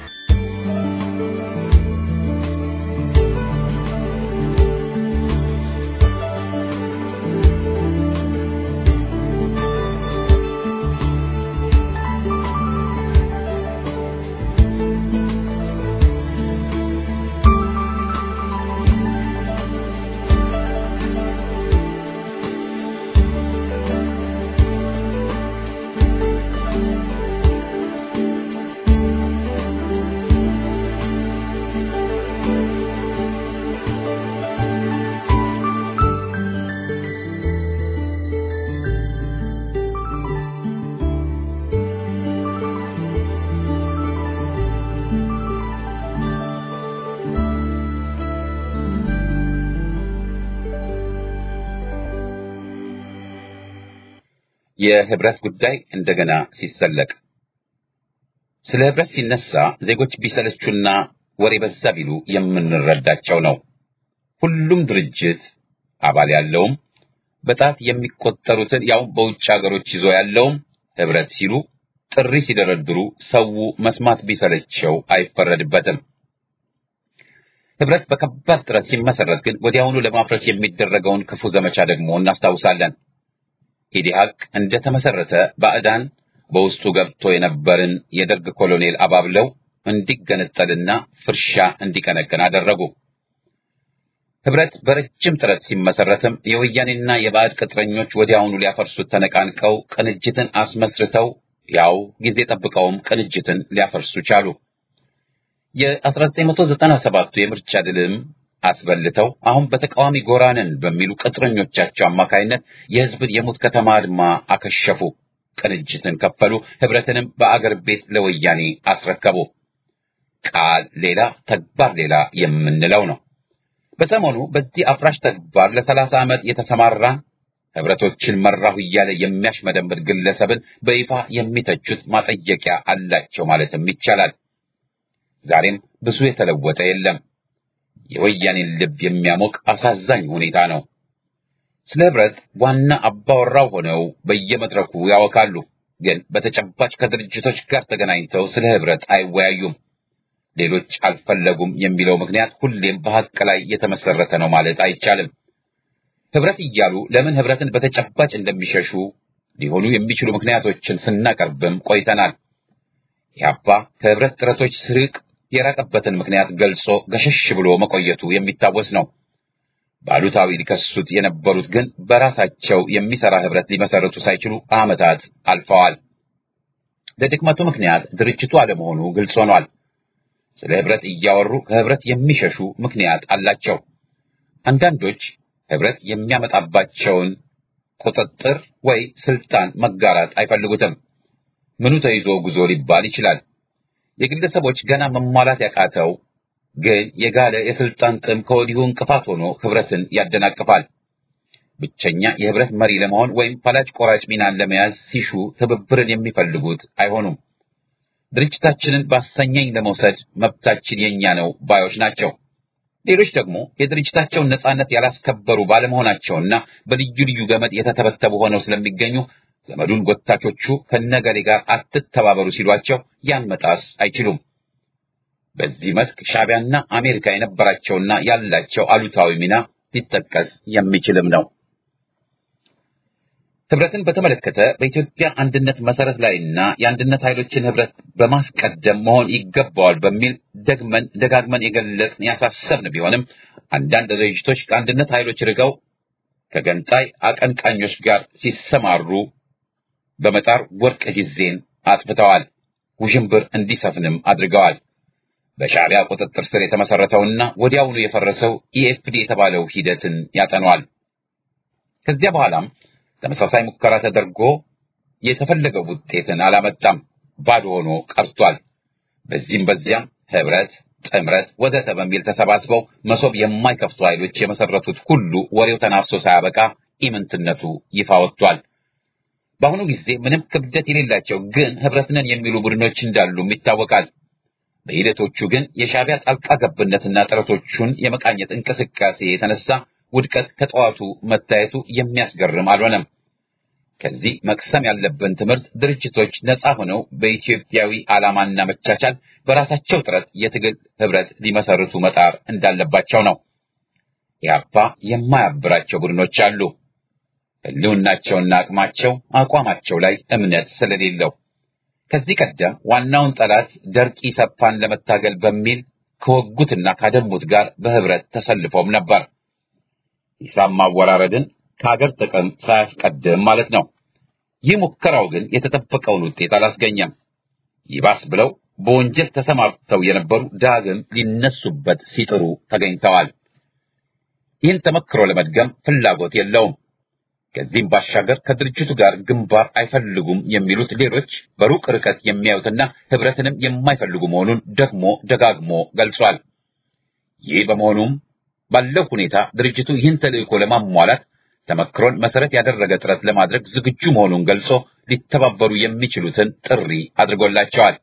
የህብረት ጉዳይ እንደገና ሲሰለቅ ስለ ህብረት ሲነሳ ዜጎች ቢሰለቹና ወሬ በዛ ቢሉ የምንረዳቸው ነው። ሁሉም ድርጅት አባል ያለውም በጣት የሚቆጠሩትን ያው በውጭ ሀገሮች ይዞ ያለውም ህብረት ሲሉ ጥሪ ሲደረድሩ ሰው መስማት ቢሰለቸው አይፈረድበትም። ህብረት በከባድ ጥረት ሲመሰረት ግን ወዲያውኑ ለማፍረስ የሚደረገውን ክፉ ዘመቻ ደግሞ እናስታውሳለን። ኢዲሃቅ እንደተመሰረተ ባዕዳን በውስጡ ገብቶ የነበርን የደርግ ኮሎኔል አባብለው እንዲገነጠልና ፍርሻ እንዲቀነቅን አደረጉ። ህብረት በረጅም ጥረት ሲመሰረትም የወያኔና የባዕድ ቅጥረኞች ወዲያውኑ ሊያፈርሱት ተነቃንቀው ቅንጅትን አስመስርተው ያው ጊዜ ጠብቀውም ቅንጅትን ሊያፈርሱ ቻሉ። የ1997ቱ የምርጫ ድልም አስበልተው አሁን በተቃዋሚ ጎራንን በሚሉ ቅጥረኞቻቸው አማካይነት የህዝብን የሙት ከተማ አድማ አከሸፉ። ቅንጅትን ከፈሉ። ህብረትንም በአገር ቤት ለወያኔ አስረከቡ። ቃል ሌላ ተግባር ሌላ የምንለው ነው። በሰሞኑ በዚህ አፍራሽ ተግባር ለሰላሳ ዓመት የተሰማራ ህብረቶችን መራሁ እያለ የሚያሽመደምድ ግለሰብን በይፋ የሚተቹት ማጠየቂያ አላቸው ማለትም ይቻላል። ዛሬም ብዙ የተለወጠ የለም። የወያኔን ልብ የሚያሞቅ አሳዛኝ ሁኔታ ነው። ስለ ህብረት ዋና አባወራው ሆነው በየመድረኩ ያወካሉ፣ ግን በተጨባጭ ከድርጅቶች ጋር ተገናኝተው ስለ ህብረት አይወያዩም። ሌሎች አልፈለጉም የሚለው ምክንያት ሁሌም በሐቅ ላይ የተመሰረተ ነው ማለት አይቻልም። ህብረት እያሉ ለምን ህብረትን በተጨባጭ እንደሚሸሹ ሊሆኑ የሚችሉ ምክንያቶችን ስናቀርብም ቆይተናል። ኢህአፓ ከህብረት ጥረቶች ስርቅ የራቀበትን ምክንያት ገልጾ ገሸሽ ብሎ መቆየቱ የሚታወስ ነው። ባሉታዊ ሊከሱት የነበሩት ግን በራሳቸው የሚሰራ ህብረት ሊመሰርቱ ሳይችሉ ዓመታት አልፈዋል። ለድክመቱ ምክንያት ድርጅቱ አለመሆኑ ግልጽ ሆኗል። ስለ ህብረት እያወሩ ከህብረት የሚሸሹ ምክንያት አላቸው። አንዳንዶች ህብረት የሚያመጣባቸውን ቁጥጥር ወይ ስልጣን መጋራት አይፈልጉትም። ምኑ ተይዞ ጉዞ ሊባል ይችላል። የግለሰቦች ገና መሟላት ያቃተው ግን የጋለ የስልጣን ጥም ከወዲሁ እንቅፋት ሆኖ ህብረትን ያደናቅፋል። ብቸኛ የህብረት መሪ ለመሆን ወይም ፈላጭ ቆራጭ ሚናን ለመያዝ ሲሹ ትብብርን የሚፈልጉት አይሆኑም። ድርጅታችንን ባሰኘኝ ለመውሰድ መብታችን የኛ ነው ባዮች ናቸው። ሌሎች ደግሞ የድርጅታቸውን ነጻነት ያላስከበሩ ባለመሆናቸውና በልዩ ልዩ ገመድ የተተበተቡ ሆነው ስለሚገኙ ገመዱን ጎታቾቹ ከነገሌ ጋር አትተባበሩ ሲሏቸው ያን መጣስ አይችሉም። በዚህ መስክ ሻዕቢያና አሜሪካ የነበራቸውና ያላቸው አሉታዊ ሚና ሊጠቀስ የሚችልም ነው። ህብረትን በተመለከተ በኢትዮጵያ አንድነት መሰረት ላይና የአንድነት ኃይሎችን ህብረት በማስቀደም መሆን ይገባዋል በሚል ደግመን ደጋግመን የገለጽን ያሳሰብን ቢሆንም አንዳንድ ድርጅቶች ከአንድነት ኃይሎች ርቀው ከገንጣይ አቀንቃኞች ጋር ሲሰማሩ በመጣር ወርቅ ጊዜን አጥፍተዋል። ውዥንብር እንዲሰፍንም አድርገዋል። በሻዕቢያ ቁጥጥር ስር የተመሰረተውና ወዲያውኑ የፈረሰው ኢኤፍዲ የተባለው ሂደትን ያጠኗል። ከዚያ በኋላም ተመሳሳይ ሙከራ ተደርጎ የተፈለገው ውጤትን አላመጣም፣ ባዶ ሆኖ ቀርቷል። በዚህም በዚያም ህብረት፣ ጥምረት ወዘተ በሚል ተሰባስበው መሶብ የማይከፍቱ ኃይሎች የመሰረቱት ሁሉ ወሬው ተናፍሶ ሳያበቃ ኢምንትነቱ ይፋ ወጥቷል። በአሁኑ ጊዜ ምንም ክብደት የሌላቸው ግን ህብረትነን የሚሉ ቡድኖች እንዳሉም ይታወቃል። በሂደቶቹ ግን የሻዕቢያ ጣልቃ ገብነትና ጥረቶቹን የመቃኘት እንቅስቃሴ የተነሳ ውድቀት ከጠዋቱ መታየቱ የሚያስገርም አልሆነም። ከዚህ መቅሰም ያለብን ትምህርት ድርጅቶች ነፃ ሆነው በኢትዮጵያዊ ዓላማና መቻቻል በራሳቸው ጥረት የትግል ህብረት ሊመሰርቱ መጣር እንዳለባቸው ነው። ኢህአፓ የማያብራቸው ቡድኖች አሉ። ህልውናቸውና አቅማቸው አቋማቸው ላይ እምነት ስለሌለው ከዚህ ቀደም ዋናውን ጠላት ደርቂ ሰፓን ለመታገል በሚል ከወጉትና ካደሙት ጋር በህብረት ተሰልፎም ነበር። ሂሳብ ማወራረድን ከሀገር ጥቅም ሳያስቀድም ማለት ነው። ይህ ሙከራው ግን የተጠበቀውን ውጤት አላስገኘም። ይባስ ብለው በወንጀል ተሰማርተው የነበሩ ዳግም ሊነሱበት ሲጥሩ ተገኝተዋል። ይህን ተመክሮ ለመድገም ፍላጎት የለውም። ከዚህም ባሻገር ከድርጅቱ ጋር ግንባር አይፈልጉም የሚሉት ሌሎች በሩቅ ርቀት የሚያዩትና ህብረትንም የማይፈልጉ መሆኑን ደግሞ ደጋግሞ ገልጿል። ይህ በመሆኑም ባለው ሁኔታ ድርጅቱ ይህን ተልዕኮ ለማሟላት ተመክሮን መሰረት ያደረገ ጥረት ለማድረግ ዝግጁ መሆኑን ገልጾ ሊተባበሩ የሚችሉትን ጥሪ አድርጎላቸዋል።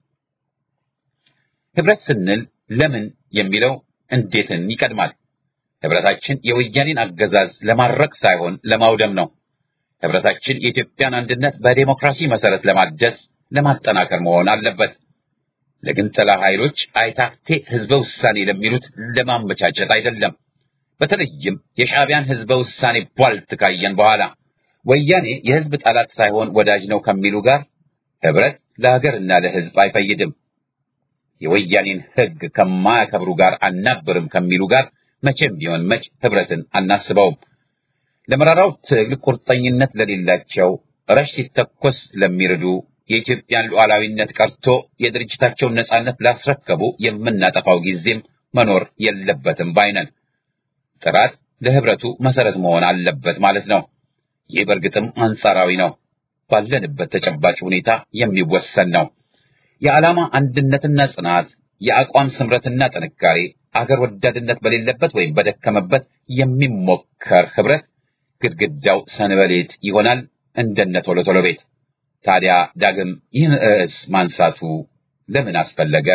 ህብረት ስንል ለምን የሚለው እንዴትን ይቀድማል። ህብረታችን የወያኔን አገዛዝ ለማድረቅ ሳይሆን ለማውደም ነው። ህብረታችን የኢትዮጵያን አንድነት በዴሞክራሲ መሰረት ለማደስ ለማጠናከር መሆን አለበት። ለግንጠላ ኃይሎች አይታክቴ ህዝበ ውሳኔ ለሚሉት ለማመቻቸት አይደለም። በተለይም የሻዕቢያን ህዝበ ውሳኔ ቧልት ካየን በኋላ ወያኔ የህዝብ ጠላት ሳይሆን ወዳጅ ነው ከሚሉ ጋር ህብረት ለሀገርና ለህዝብ አይፈይድም። የወያኔን ህግ ከማያከብሩ ጋር አናብርም ከሚሉ ጋር መቼም ቢሆን መች ህብረትን አናስበውም። ለመራራው ትግል ቁርጠኝነት ለሌላቸው ረሽ ሲተኮስ ለሚርዱ የኢትዮጵያን ሉዓላዊነት ቀርቶ የድርጅታቸውን ነጻነት ላስረከቡ የምናጠፋው ጊዜም መኖር የለበትም ባይነን። ጥራት ለህብረቱ መሰረት መሆን አለበት ማለት ነው። ይህ በእርግጥም አንጻራዊ ነው፣ ባለንበት ተጨባጭ ሁኔታ የሚወሰን ነው። የዓላማ አንድነትና ጽናት፣ የአቋም ስምረትና ጥንካሬ አገር ወዳድነት በሌለበት ወይም በደከመበት የሚሞከር ህብረት ግድግዳው ሰንበሌጥ ይሆናል፣ እንደነ ቶሎ ቶሎ ቤት። ታዲያ ዳግም ይህን ርዕስ ማንሳቱ ለምን አስፈለገ?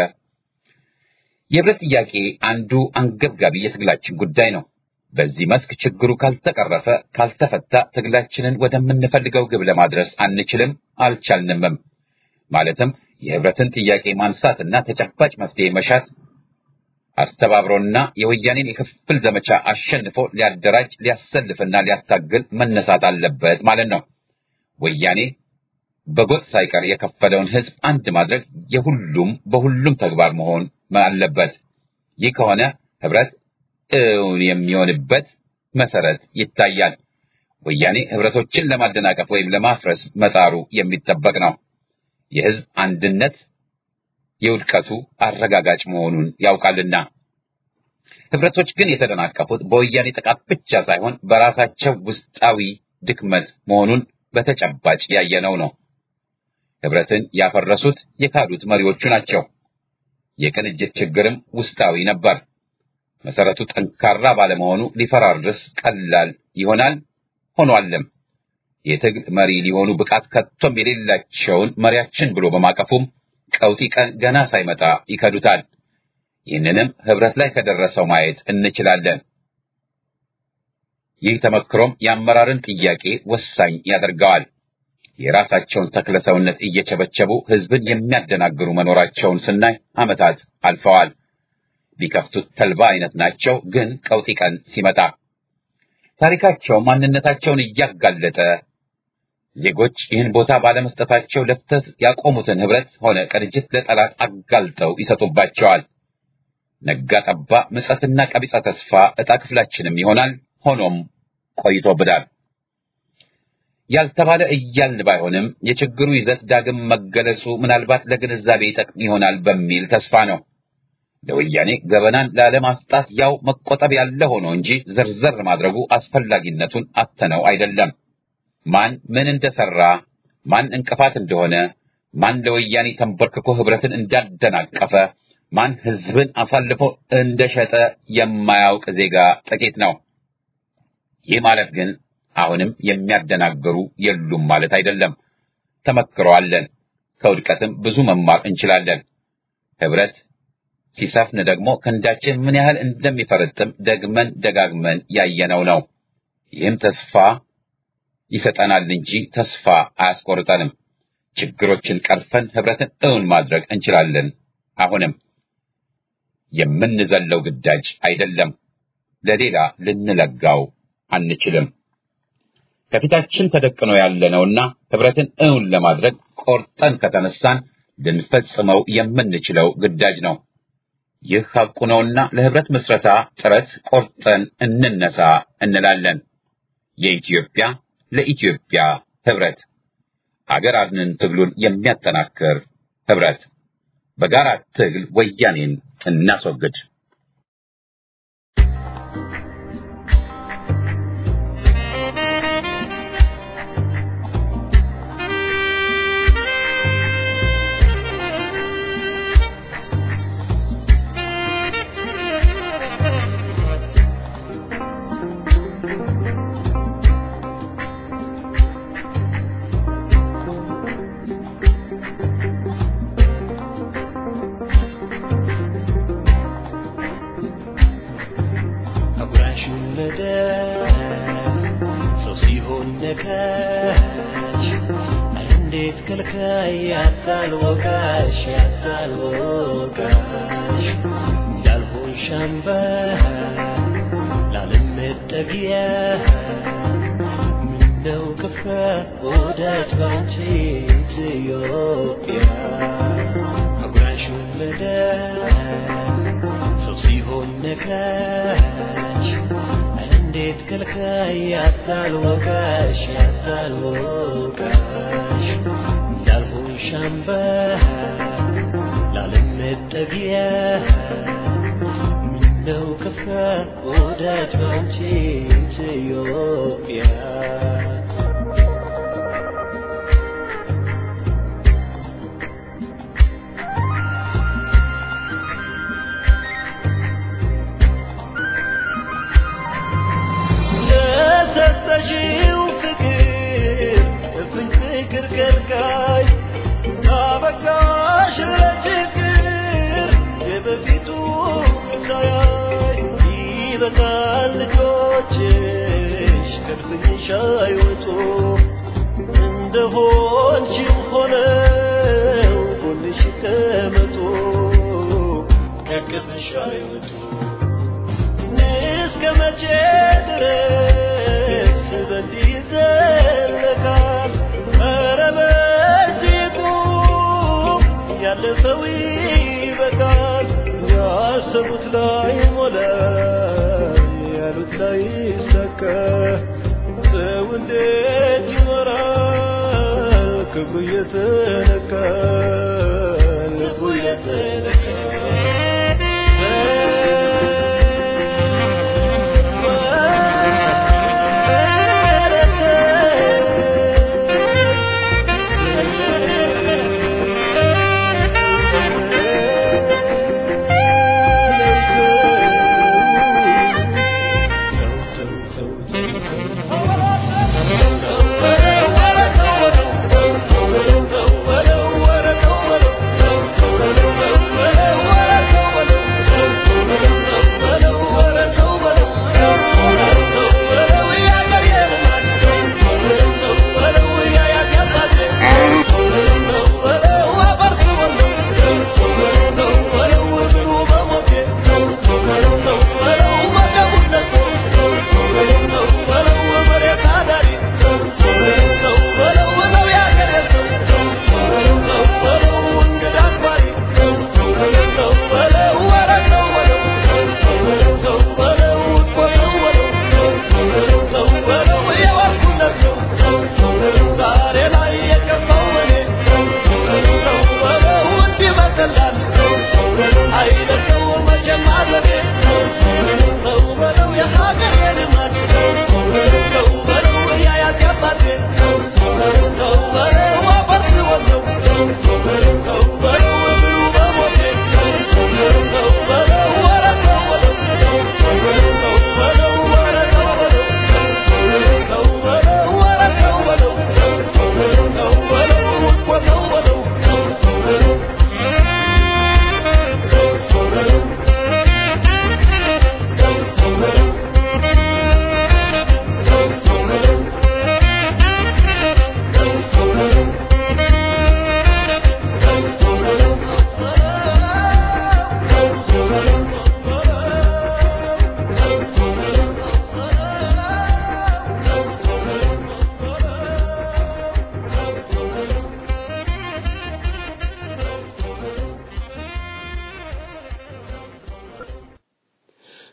የህብረት ጥያቄ አንዱ አንገብጋቢ የትግላችን ጉዳይ ነው። በዚህ መስክ ችግሩ ካልተቀረፈ ካልተፈታ ትግላችንን ወደምንፈልገው ግብ ለማድረስ አንችልም፣ አልቻልንምም። ማለትም የህብረትን ጥያቄ ማንሳትና ተጨባጭ መፍትሄ መሻት አስተባብሮና የወያኔን የክፍል ዘመቻ አሸንፎ ሊያደራጅ ሊያሰልፍና ሊያታግል መነሳት አለበት ማለት ነው። ወያኔ በጎጥ ሳይቀር የከፈለውን ህዝብ አንድ ማድረግ የሁሉም በሁሉም ተግባር መሆን አለበት። ይህ ከሆነ ህብረት እውን የሚሆንበት መሰረት ይታያል። ወያኔ ህብረቶችን ለማደናቀፍ ወይም ለማፍረስ መጣሩ የሚጠበቅ ነው። የህዝብ አንድነት የውድቀቱ አረጋጋጭ መሆኑን ያውቃልና። ህብረቶች ግን የተደናቀፉት በወያኔ ጥቃት ብቻ ሳይሆን በራሳቸው ውስጣዊ ድክመት መሆኑን በተጨባጭ ያየነው ነው። ህብረትን ያፈረሱት የካዱት መሪዎቹ ናቸው። የቅንጅት ችግርም ውስጣዊ ነበር። መሰረቱ ጠንካራ ባለመሆኑ ሊፈራርስ ቀላል ይሆናል ሆኗልም። የትግል መሪ ሊሆኑ ብቃት ከቶም የሌላቸውን መሪያችን ብሎ በማቀፉም ቀውጢ ቀን ገና ሳይመጣ ይከዱታል። ይህንንም ህብረት ላይ ከደረሰው ማየት እንችላለን። ይህ ተመክሮም የአመራርን ጥያቄ ወሳኝ ያደርገዋል። የራሳቸውን ተክለ ሰውነት እየቸበቸቡ ህዝብን የሚያደናግሩ መኖራቸውን ስናይ ዓመታት አልፈዋል። ቢከፍቱት ተልባ አይነት ናቸው። ግን ቀውጢ ቀን ሲመጣ ታሪካቸው ማንነታቸውን እያጋለጠ ዜጎች ይህን ቦታ ባለመስጠታቸው ለፍተት ያቆሙትን ህብረት ሆነ ቅንጅት ለጠላት አጋልጠው ይሰጡባቸዋል። ነጋ ጠባ ምጸትና ቀቢጸ ተስፋ ዕጣ ክፍላችንም ይሆናል። ሆኖም ቆይቶብናል። ያልተባለ እያልን ባይሆንም የችግሩ ይዘት ዳግም መገለጹ ምናልባት ለግንዛቤ ይጠቅም ይሆናል በሚል ተስፋ ነው። ለወያኔ ገበናን ላለማስጣት ያው መቆጠብ ያለ ሆኖ እንጂ ዝርዝር ማድረጉ አስፈላጊነቱን አተነው አይደለም። ማን ምን እንደሰራ፣ ማን እንቅፋት እንደሆነ፣ ማን ለወያኔ ተንበርክኮ ህብረትን እንዳደናቀፈ፣ ማን ህዝብን አሳልፎ እንደሸጠ የማያውቅ ዜጋ ጥቂት ነው። ይህ ማለት ግን አሁንም የሚያደናግሩ የሉም ማለት አይደለም። ተመክረዋለን። ከውድቀትም ብዙ መማር እንችላለን። ህብረት ሲሰፍን ደግሞ ክንዳችን ምን ያህል እንደሚፈረጥም ደግመን ደጋግመን ያየነው ነው። ይህም ተስፋ ይሰጠናል እንጂ ተስፋ አያስቆርጠንም። ችግሮችን ቀርፈን ህብረትን እውን ማድረግ እንችላለን። አሁንም የምንዘለው ግዳጅ አይደለም። ለሌላ ልንለጋው አንችልም። ከፊታችን ተደቅኖ ያለነውና ህብረትን እውን ለማድረግ ቆርጠን ከተነሳን ልንፈጽመው የምንችለው ግዳጅ ነው። ይህ ሐቁ ነውና ለህብረት ምስረታ ጥረት ቆርጠን እንነሳ እንላለን። የኢትዮጵያ ለኢትዮጵያ ህብረት አገር አድንን ትግሉን የሚያጠናክር ህብረት በጋራ ትግል ወያኔን እናስወግድ። አጉራሹን መደብ ሰው ሲሆን ነካሽ እንዴት ከልካይ ያታል ወቃሽ ያታል ወቃሽ እንዳልሆን ሻምባ ላለመጠጊያ ምነው ከፋ ወዳጅ ባንቺ ኢትዮጵያ አጉራሹን መደብ ሰው ሲሆን ነካሽ እንዴት ከልካይ ያታል ወቃሽ ያታል ወቃሽ እንዳልሆን ሻምባ ላለመጠጊያ ምነው ከፋ ወዳጅ ባንቺ ኢትዮጵያ ለሰጠሽው ፍቅር እፍኝ ፍቅር ከልካይ አበቃሽ ለችግር የበፊቱ ሳያይ ይበቃል ልጆችሽ ከድፍኝሽ አይወጡ እንደሆንሽም ሆነው ጎንሽ ተመጡ ከቅፍሽ አይወጡ እስከ መቼ ድረስ በዚህ ይዘለቃል? ኧረ በዚህ ቁም፣ ያለፈው ይበቃል። ያሰቡት ላይ ሞላ፣ ያሉት ላይ ይሳካ። ሰው እንዴት ይኖራል ክብሩ እየተነካ ልቡ እየተነካ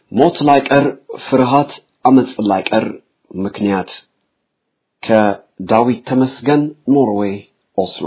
ሞት ላይቀር ፍርሃት፣ አመጽ ላይቀር ምክንያት ከዳዊት ተመስገን ኖርዌይ ኦስሎ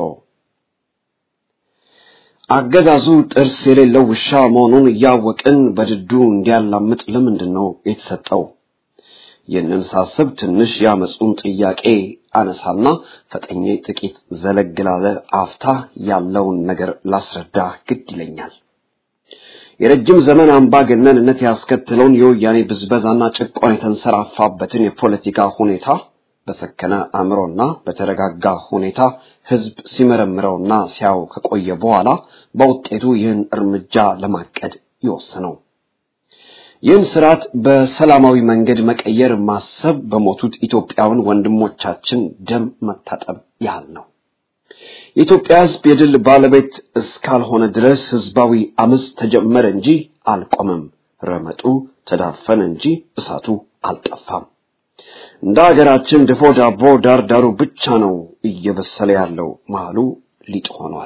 አገዛዙ ጥርስ የሌለው ውሻ መሆኑን እያወቅን በድዱ እንዲያላምጥ ለምንድን ነው የተሰጠው? ይህንን ሳስብ ትንሽ ያመጹን ጥያቄ አነሳና ፈጠኜ ጥቂት ዘለግ ላለ አፍታ ያለውን ነገር ላስረዳ ግድ ይለኛል። የረጅም ዘመን አምባገነንነት ያስከተለውን የወያኔ ብዝበዛና ጭቆና የተንሰራፋበትን የፖለቲካ ሁኔታ በሰከነ አእምሮና በተረጋጋ ሁኔታ ህዝብ ሲመረምረውና ሲያው ከቆየ በኋላ በውጤቱ ይህን እርምጃ ለማቀድ ይወሰነው። ይህን ስርዓት በሰላማዊ መንገድ መቀየር ማሰብ በሞቱት ኢትዮጵያውያን ወንድሞቻችን ደም መታጠብ ያህል ነው። የኢትዮጵያ ህዝብ የድል ባለቤት እስካልሆነ ድረስ ህዝባዊ አመፅ ተጀመረ እንጂ አልቆመም። ረመጡ ተዳፈነ እንጂ እሳቱ አልጠፋም። እንደ ሀገራችን ድፎ ዳቦ ዳር ዳሩ ብቻ ነው እየበሰለ ያለው፣ መሃሉ ሊጥ ሆኗል።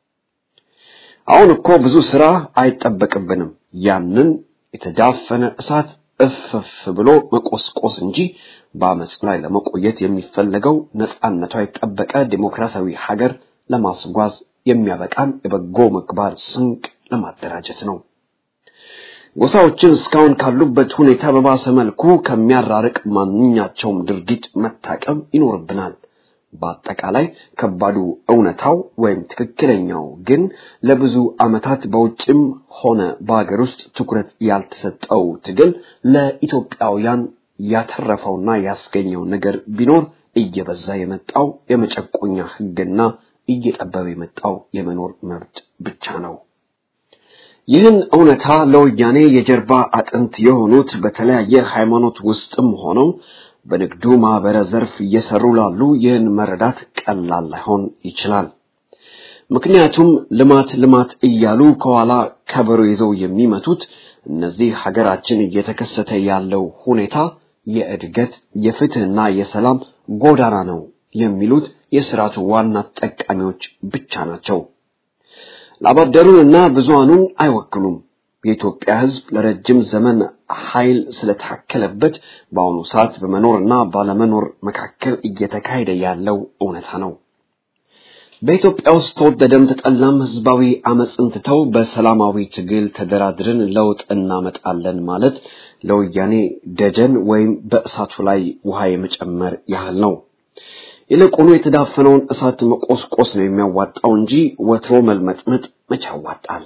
አሁን እኮ ብዙ ስራ አይጠበቅብንም። ያንን የተዳፈነ እሳት እፍፍ ብሎ መቆስቆስ እንጂ በአመፅ ላይ ለመቆየት የሚፈለገው ነፃነቷ የተጠበቀ ዲሞክራሲያዊ ሀገር ለማስጓዝ የሚያበቃን የበጎ ምግባር ስንቅ ለማደራጀት ነው። ጎሳዎችን እስካሁን ካሉበት ሁኔታ በባሰ መልኩ ከሚያራርቅ ማንኛቸውም ድርጊት መታቀብ ይኖርብናል። በአጠቃላይ ከባዱ እውነታው ወይም ትክክለኛው ግን ለብዙ ዓመታት በውጭም ሆነ በሀገር ውስጥ ትኩረት ያልተሰጠው ትግል ለኢትዮጵያውያን ያተረፈውና ያስገኘው ነገር ቢኖር እየበዛ የመጣው የመጨቆኛ ሕግና እየጠበበ የመጣው የመኖር መብት ብቻ ነው። ይህን እውነታ ለወያኔ የጀርባ አጥንት የሆኑት በተለያየ ሃይማኖት ውስጥም ሆነው በንግዱ ማህበረ ዘርፍ እየሰሩ ላሉ ይህን መረዳት ቀላል ላይሆን ይችላል። ምክንያቱም ልማት ልማት እያሉ ከኋላ ከበሮ ይዘው የሚመቱት እነዚህ ሀገራችን እየተከሰተ ያለው ሁኔታ የእድገት የፍትህና የሰላም ጎዳና ነው የሚሉት የስርዓቱ ዋና ተጠቃሚዎች ብቻ ናቸው። ላባደሩንና ብዙሃኑን አይወክሉም። የኢትዮጵያ ሕዝብ ለረጅም ዘመን ኃይል ስለታከለበት በአሁኑ ሰዓት በመኖርና ባለመኖር መካከል እየተካሄደ ያለው እውነታ ነው። በኢትዮጵያ ውስጥ ተወደደም ተጠላም ህዝባዊ አመፅን ትተው በሰላማዊ ትግል ተደራድረን ለውጥ እናመጣለን ማለት ለወያኔ ደጀን ወይም በእሳቱ ላይ ውሃ የመጨመር ያህል ነው። ይልቁኑ የተዳፈነውን እሳት መቆስቆስ ነው የሚያዋጣው እንጂ ወትሮ መልመጥመጥ መቼ ያዋጣል?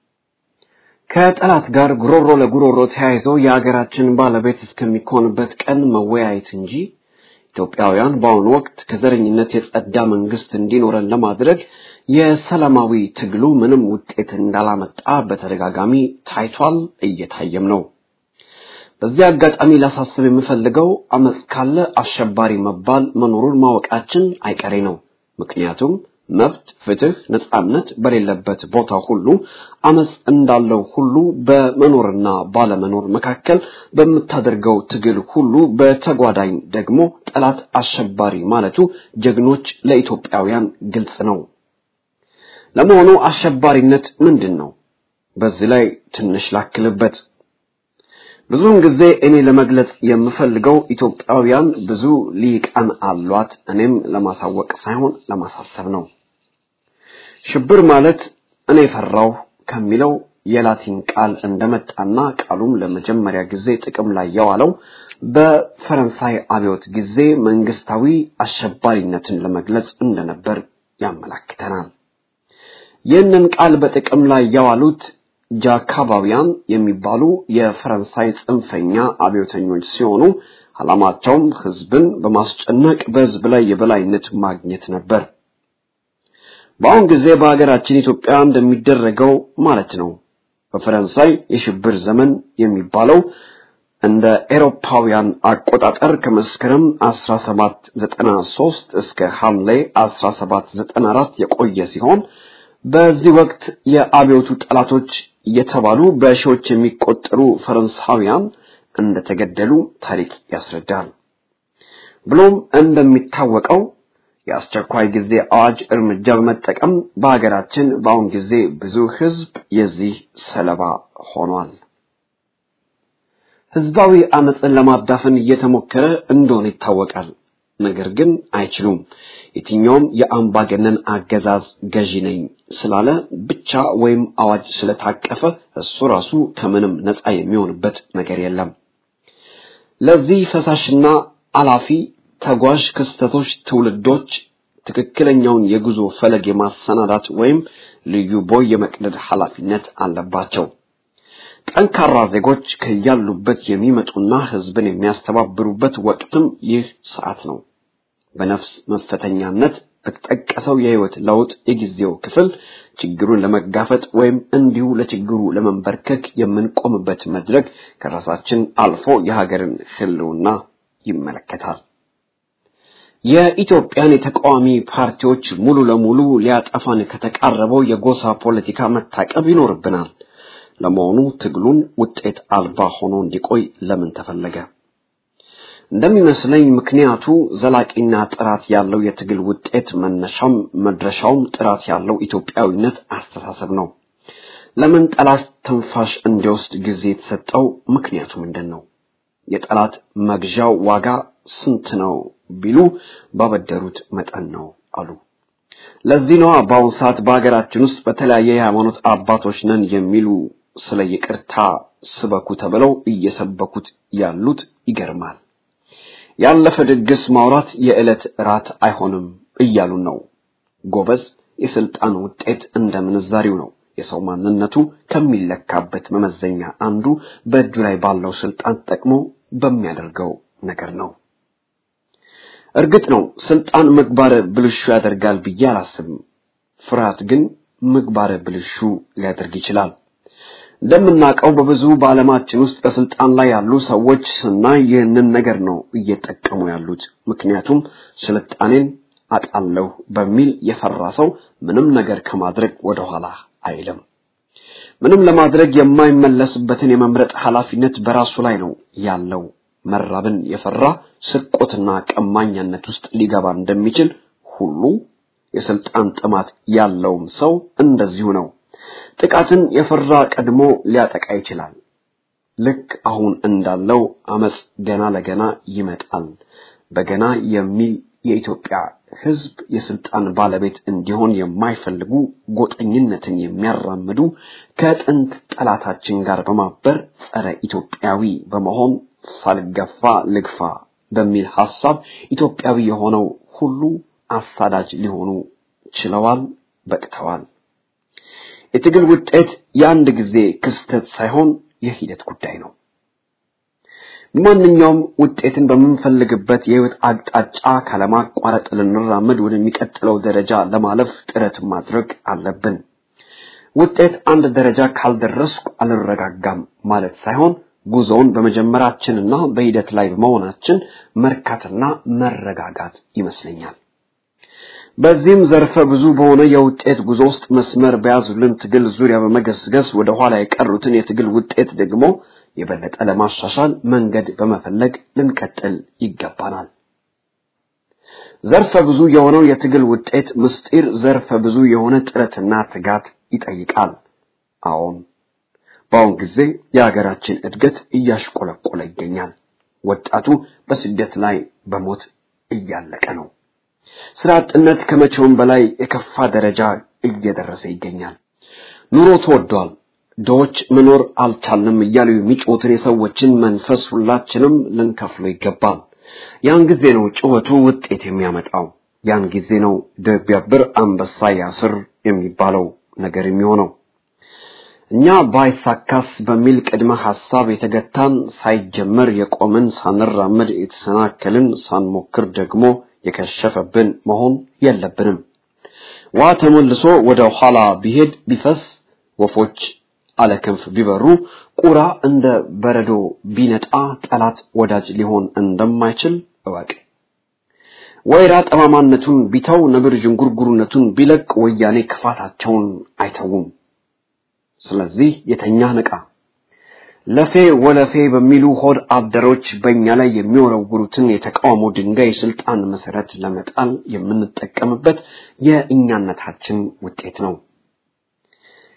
ከጠላት ጋር ጉሮሮ ለጉሮሮ ተያይዞ የሀገራችን ባለቤት እስከሚኮንበት ቀን መወያየት እንጂ ኢትዮጵያውያን በአሁኑ ወቅት ከዘረኝነት የጸዳ መንግስት እንዲኖረን ለማድረግ የሰላማዊ ትግሉ ምንም ውጤት እንዳላመጣ በተደጋጋሚ ታይቷል፣ እየታየም ነው። በዚህ አጋጣሚ ላሳስብ የምፈልገው አመፅ ካለ አሸባሪ መባል መኖሩን ማወቃችን አይቀሬ ነው። ምክንያቱም መብት፣ ፍትህ፣ ነጻነት በሌለበት ቦታ ሁሉ አመፅ እንዳለው ሁሉ በመኖርና ባለመኖር መካከል በምታደርገው ትግል ሁሉ በተጓዳኝ ደግሞ ጠላት አሸባሪ ማለቱ ጀግኖች ለኢትዮጵያውያን ግልጽ ነው። ለመሆኑ አሸባሪነት ምንድን ነው? በዚህ ላይ ትንሽ ላክልበት። ብዙውን ጊዜ እኔ ለመግለጽ የምፈልገው ኢትዮጵያውያን ብዙ ሊቃን አሏት፣ እኔም ለማሳወቅ ሳይሆን ለማሳሰብ ነው። ሽብር ማለት እኔ ፈራሁ ከሚለው የላቲን ቃል እንደመጣና ቃሉም ለመጀመሪያ ጊዜ ጥቅም ላይ የዋለው በፈረንሳይ አብዮት ጊዜ መንግስታዊ አሸባሪነትን ለመግለጽ እንደነበር ያመላክተናል። ይህንን ቃል በጥቅም ላይ የዋሉት ጃካባውያን የሚባሉ የፈረንሳይ ጽንፈኛ አብዮተኞች ሲሆኑ ዓላማቸውም ህዝብን በማስጨነቅ በህዝብ ላይ የበላይነት ማግኘት ነበር። በአሁን ጊዜ በሀገራችን ኢትዮጵያ እንደሚደረገው ማለት ነው። በፈረንሳይ የሽብር ዘመን የሚባለው እንደ ኤሮፓውያን አቆጣጠር ከመስከረም 1793 እስከ ሐምሌ 1794 የቆየ ሲሆን በዚህ ወቅት የአብዮቱ ጠላቶች የተባሉ በሺዎች የሚቆጠሩ ፈረንሳውያን እንደተገደሉ ታሪክ ያስረዳል። ብሎም እንደሚታወቀው የአስቸኳይ ጊዜ አዋጅ እርምጃ በመጠቀም በሀገራችን በአሁን ጊዜ ብዙ ህዝብ የዚህ ሰለባ ሆኗል። ህዝባዊ አመፅን ለማዳፈን እየተሞከረ እንደሆነ ይታወቃል። ነገር ግን አይችሉም። የትኛውም የአምባገነን አገዛዝ ገዢ ነኝ ስላለ ብቻ ወይም አዋጅ ስለታቀፈ እሱ ራሱ ከምንም ነፃ የሚሆንበት ነገር የለም። ለዚህ ፈሳሽና አላፊ ተጓዥ ክስተቶች ትውልዶች ትክክለኛውን የጉዞ ፈለግ የማሰናዳት ወይም ልዩ ቦይ የመቅደድ ኃላፊነት አለባቸው። ጠንካራ ዜጎች ከያሉበት የሚመጡና ህዝብን የሚያስተባብሩበት ወቅትም ይህ ሰዓት ነው። በነፍስ መፈተኛነት በተጠቀሰው የህይወት ለውጥ የጊዜው ክፍል ችግሩን ለመጋፈጥ ወይም እንዲሁ ለችግሩ ለመንበርከክ የምንቆምበት መድረክ ከራሳችን አልፎ የሀገርን ህልውና ይመለከታል። የኢትዮጵያን የተቃዋሚ ፓርቲዎች ሙሉ ለሙሉ ሊያጠፋን ከተቃረበው የጎሳ ፖለቲካ መታቀብ ይኖርብናል። ለመሆኑ ትግሉን ውጤት አልባ ሆኖ እንዲቆይ ለምን ተፈለገ? እንደሚመስለኝ ምክንያቱ ዘላቂና ጥራት ያለው የትግል ውጤት መነሻም መድረሻውም ጥራት ያለው ኢትዮጵያዊነት አስተሳሰብ ነው። ለምን ጠላት ትንፋሽ እንዲወስድ ጊዜ የተሰጠው ምክንያቱ ምንድን ነው? የጠላት መግዣው ዋጋ ስንት ነው ቢሉ ባበደሩት መጠን ነው አሉ። ለዚህ ነዋ በአሁኑ ሰዓት በሀገራችን ውስጥ በተለያየ የሃይማኖት አባቶች ነን የሚሉ ስለ ይቅርታ ስበኩ ተብለው እየሰበኩት ያሉት ይገርማል። ያለፈ ድግስ ማውራት የዕለት ራት አይሆንም እያሉን ነው። ጎበዝ፣ የስልጣን ውጤት እንደ ምንዛሪው ነው። የሰው ማንነቱ ከሚለካበት መመዘኛ አንዱ በእጁ ላይ ባለው ስልጣን ተጠቅሞ በሚያደርገው ነገር ነው። እርግጥ ነው ስልጣን ምግባረ ብልሹ ያደርጋል ብዬ አላስብም። ፍርሃት ግን ምግባረ ብልሹ ሊያደርግ ይችላል። እንደምናውቀው በብዙ በዓለማችን ውስጥ በስልጣን ላይ ያሉ ሰዎች ስናይ ይህንን ነገር ነው እየጠቀሙ ያሉት። ምክንያቱም ስልጣኔን አጣለሁ በሚል የፈራ ሰው ምንም ነገር ከማድረግ ወደኋላ አይልም። ምንም ለማድረግ የማይመለስበትን የመምረጥ ኃላፊነት በራሱ ላይ ነው ያለው። መራብን የፈራ ስርቆትና ቀማኛነት ውስጥ ሊገባ እንደሚችል ሁሉ የስልጣን ጥማት ያለውም ሰው እንደዚሁ ነው። ጥቃትን የፈራ ቀድሞ ሊያጠቃ ይችላል። ልክ አሁን እንዳለው አመጽ ገና ለገና ይመጣል። በገና የሚል የኢትዮጵያ ሕዝብ የስልጣን ባለቤት እንዲሆን የማይፈልጉ ጎጠኝነትን የሚያራምዱ ከጥንት ጠላታችን ጋር በማበር ጸረ ኢትዮጵያዊ በመሆን ሳልገፋ ልግፋ በሚል ሐሳብ ኢትዮጵያዊ የሆነው ሁሉ አሳዳጅ ሊሆኑ ችለዋል፣ በቅተዋል። የትግል ውጤት የአንድ ጊዜ ክስተት ሳይሆን የሂደት ጉዳይ ነው። ማንኛውም ውጤትን በምንፈልግበት የህይወት አቅጣጫ ካለማቋረጥ ልንራመድ ወደሚቀጥለው ደረጃ ለማለፍ ጥረት ማድረግ አለብን። ውጤት አንድ ደረጃ ካልደረስኩ አልረጋጋም ማለት ሳይሆን ጉዞውን በመጀመራችንና በሂደት ላይ በመሆናችን መርካትና መረጋጋት ይመስለኛል። በዚህም ዘርፈ ብዙ በሆነ የውጤት ጉዞ ውስጥ መስመር በያዙልን ትግል ዙሪያ በመገስገስ ወደ ኋላ የቀሩትን የትግል ውጤት ደግሞ የበለጠ ለማሻሻል መንገድ በመፈለግ ልንቀጥል ይገባናል። ዘርፈ ብዙ የሆነው የትግል ውጤት ምስጢር ዘርፈ ብዙ የሆነ ጥረትና ትጋት ይጠይቃል። አዎን፣ በአሁን ጊዜ የሀገራችን እድገት እያሽቆለቆለ ይገኛል። ወጣቱ በስደት ላይ በሞት እያለቀ ነው። ስራ አጥነት ከመቼውም በላይ የከፋ ደረጃ እየደረሰ ይገኛል። ኑሮ ተወዷል። ድሆች መኖር አልቻልንም እያሉ የሚጮሁትን የሰዎችን መንፈስ ሁላችንም ልንከፍለው ይገባል። ያን ጊዜ ነው ጩኸቱ ውጤት የሚያመጣው። ያን ጊዜ ነው ድብ ቢያብር አንበሳ ያስር የሚባለው ነገር የሚሆነው። እኛ ባይሳካስ በሚል ቅድመ ሐሳብ የተገታን ሳይጀመር የቆምን ሳንራመድ የተሰናከልን ሳንሞክር ደግሞ የከሸፈብን መሆን የለብንም። ውሃ ተመልሶ ወደ ኋላ ቢሄድ ቢፈስ ወፎች አለ ክንፍ ቢበሩ ቁራ እንደ በረዶ ቢነጣ ጠላት ወዳጅ ሊሆን እንደማይችል እወቅ። ወይራ ጠማማነቱን ቢተው ነብር ዥንጉርጉርነቱን ቢለቅ ወያኔ ክፋታቸውን አይተውም። ስለዚህ የተኛ ንቃ። ለፌ ወለፌ በሚሉ ሆድ አደሮች በእኛ ላይ የሚወረውሩትን የተቃውሞ ድንጋይ የስልጣን መሰረት ለመጣል የምንጠቀምበት የእኛነታችን ውጤት ነው።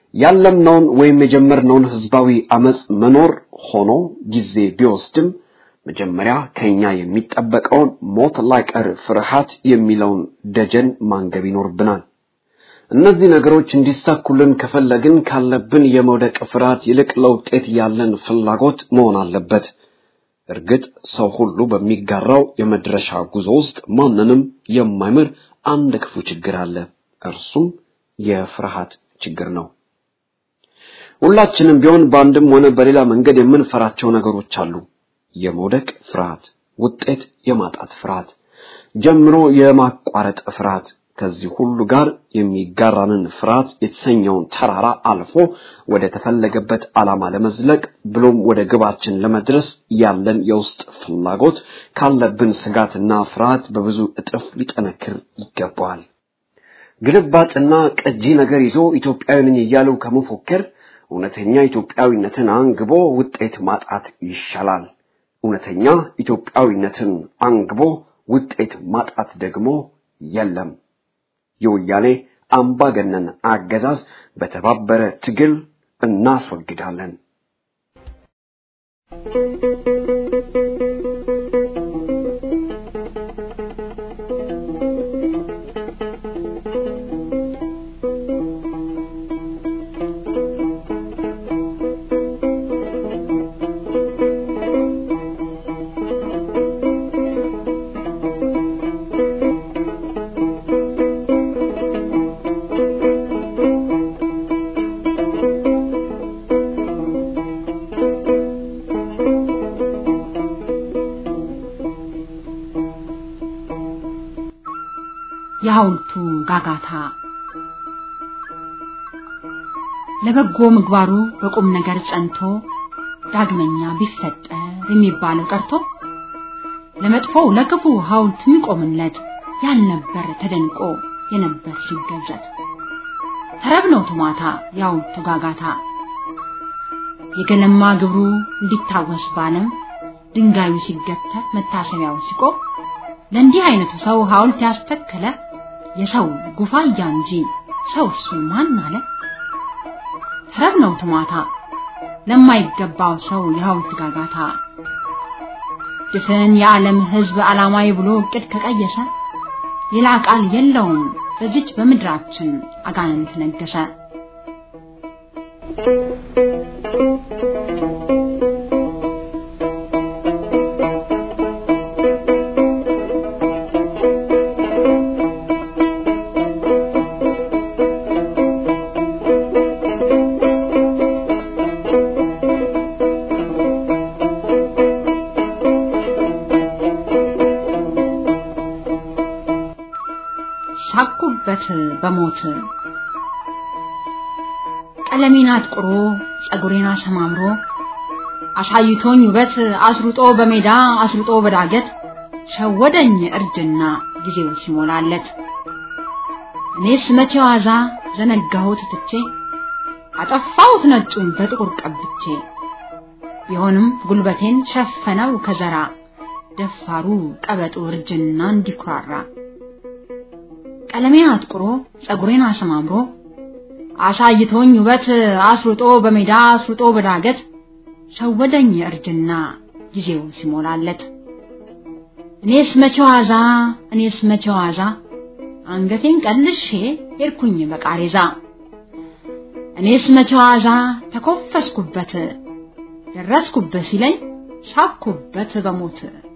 ያለምነውን ወይም የጀመርነውን ህዝባዊ አመጽ መኖር ሆኖ ጊዜ ቢወስድም መጀመሪያ ከኛ የሚጠበቀውን ሞት ላይቀር ፍርሃት የሚለውን ደጀን ማንገብ ይኖርብናል። እነዚህ ነገሮች እንዲሳኩልን ከፈለግን ካለብን የመውደቅ ፍርሃት ይልቅ ለውጤት ያለን ፍላጎት መሆን አለበት። እርግጥ ሰው ሁሉ በሚጋራው የመድረሻ ጉዞ ውስጥ ማንንም የማይምር አንድ ክፉ ችግር አለ። እርሱም የፍርሃት ችግር ነው። ሁላችንም ቢሆን በአንድም ሆነ በሌላ መንገድ የምንፈራቸው ነገሮች አሉ። የመውደቅ ፍርሃት፣ ውጤት የማጣት ፍርሃት፣ ጀምሮ የማቋረጥ ፍርሃት፣ ከዚህ ሁሉ ጋር የሚጋራንን ፍርሃት የተሰኘውን ተራራ አልፎ ወደ ተፈለገበት ዓላማ ለመዝለቅ ብሎም ወደ ግባችን ለመድረስ ያለን የውስጥ ፍላጎት ካለብን ስጋትና ፍርሃት በብዙ እጥፍ ሊጠነክር ይገባዋል። ግልባጭና ቀጂ ነገር ይዞ ኢትዮጵያዊ ነኝ እያሉ ከመፎከር እውነተኛ ኢትዮጵያዊነትን አንግቦ ውጤት ማጣት ይሻላል። እውነተኛ ኢትዮጵያዊነትን አንግቦ ውጤት ማጣት ደግሞ የለም። የወያኔ አምባገነን አገዛዝ በተባበረ ትግል እናስወግዳለን። የሐውልቱ ጋጋታ ለበጎ ምግባሩ በቁም ነገር ጸንቶ ዳግመኛ ቢፈጠር የሚባለው ቀርቶ ለመጥፎው ለክፉ ሐውልት የሚቆምለት ያልነበር ተደንቆ የነበር ሲገዘት ተረብነው ቱማታ የሐውልቱ ጋጋታ የገለማ ግብሩ እንዲታወስ ባለም ድንጋዩ ሲገተር መታሰቢያው ሲቆም ለእንዲህ አይነቱ ሰው ሐውልት ያስተከለ የሰው ጉፋያ እንጂ ሰው እርሱ ማን አለ? ተረብ ነው ትማታ ለማይገባው ሰው የሐውልት ጋጋታ ድፍን የዓለም ሕዝብ ዓላማዊ ብሎ እቅድ ከቀየሰ ሌላ ቃል የለውም በዚች በምድራችን አጋንንት ነገሰ። ሳኩበት በሞት ቀለሜን አጥቁሮ ጸጉሬን አሰማምሮ አሳይቶኝ ውበት አስሩጦ በሜዳ አስሩጦ በዳገት ሸወደኝ እርጅና ጊዜው ሲሞላለት እኔስ መቼ ዋዛ ዘነጋሁት ትቼ አጠፋሁት ነጩን በጥቁር ቀብቼ ቢሆንም ጉልበቴን ሸፈነው ከዘራ ደፋሩ ቀበጡ እርጅና እንዲኩራራ ቀለሜን አጥቁሮ ጸጉሬን አሰማምሮ አሳይቶኝ ውበት አስሩጦ በሜዳ አስሩጦ በዳገት ሸወደኝ እርጅና ጊዜው ሲሞላለት እኔስ መቼ ዋዛ እኔስ መቼ ዋዛ አንገቴን ቀልሼ ሄድኩኝ በቃሬዛ እኔስ መቼ ዋዛ ተኮፈስኩበት ደረስኩበት ሲለኝ ሳኩበት በሞት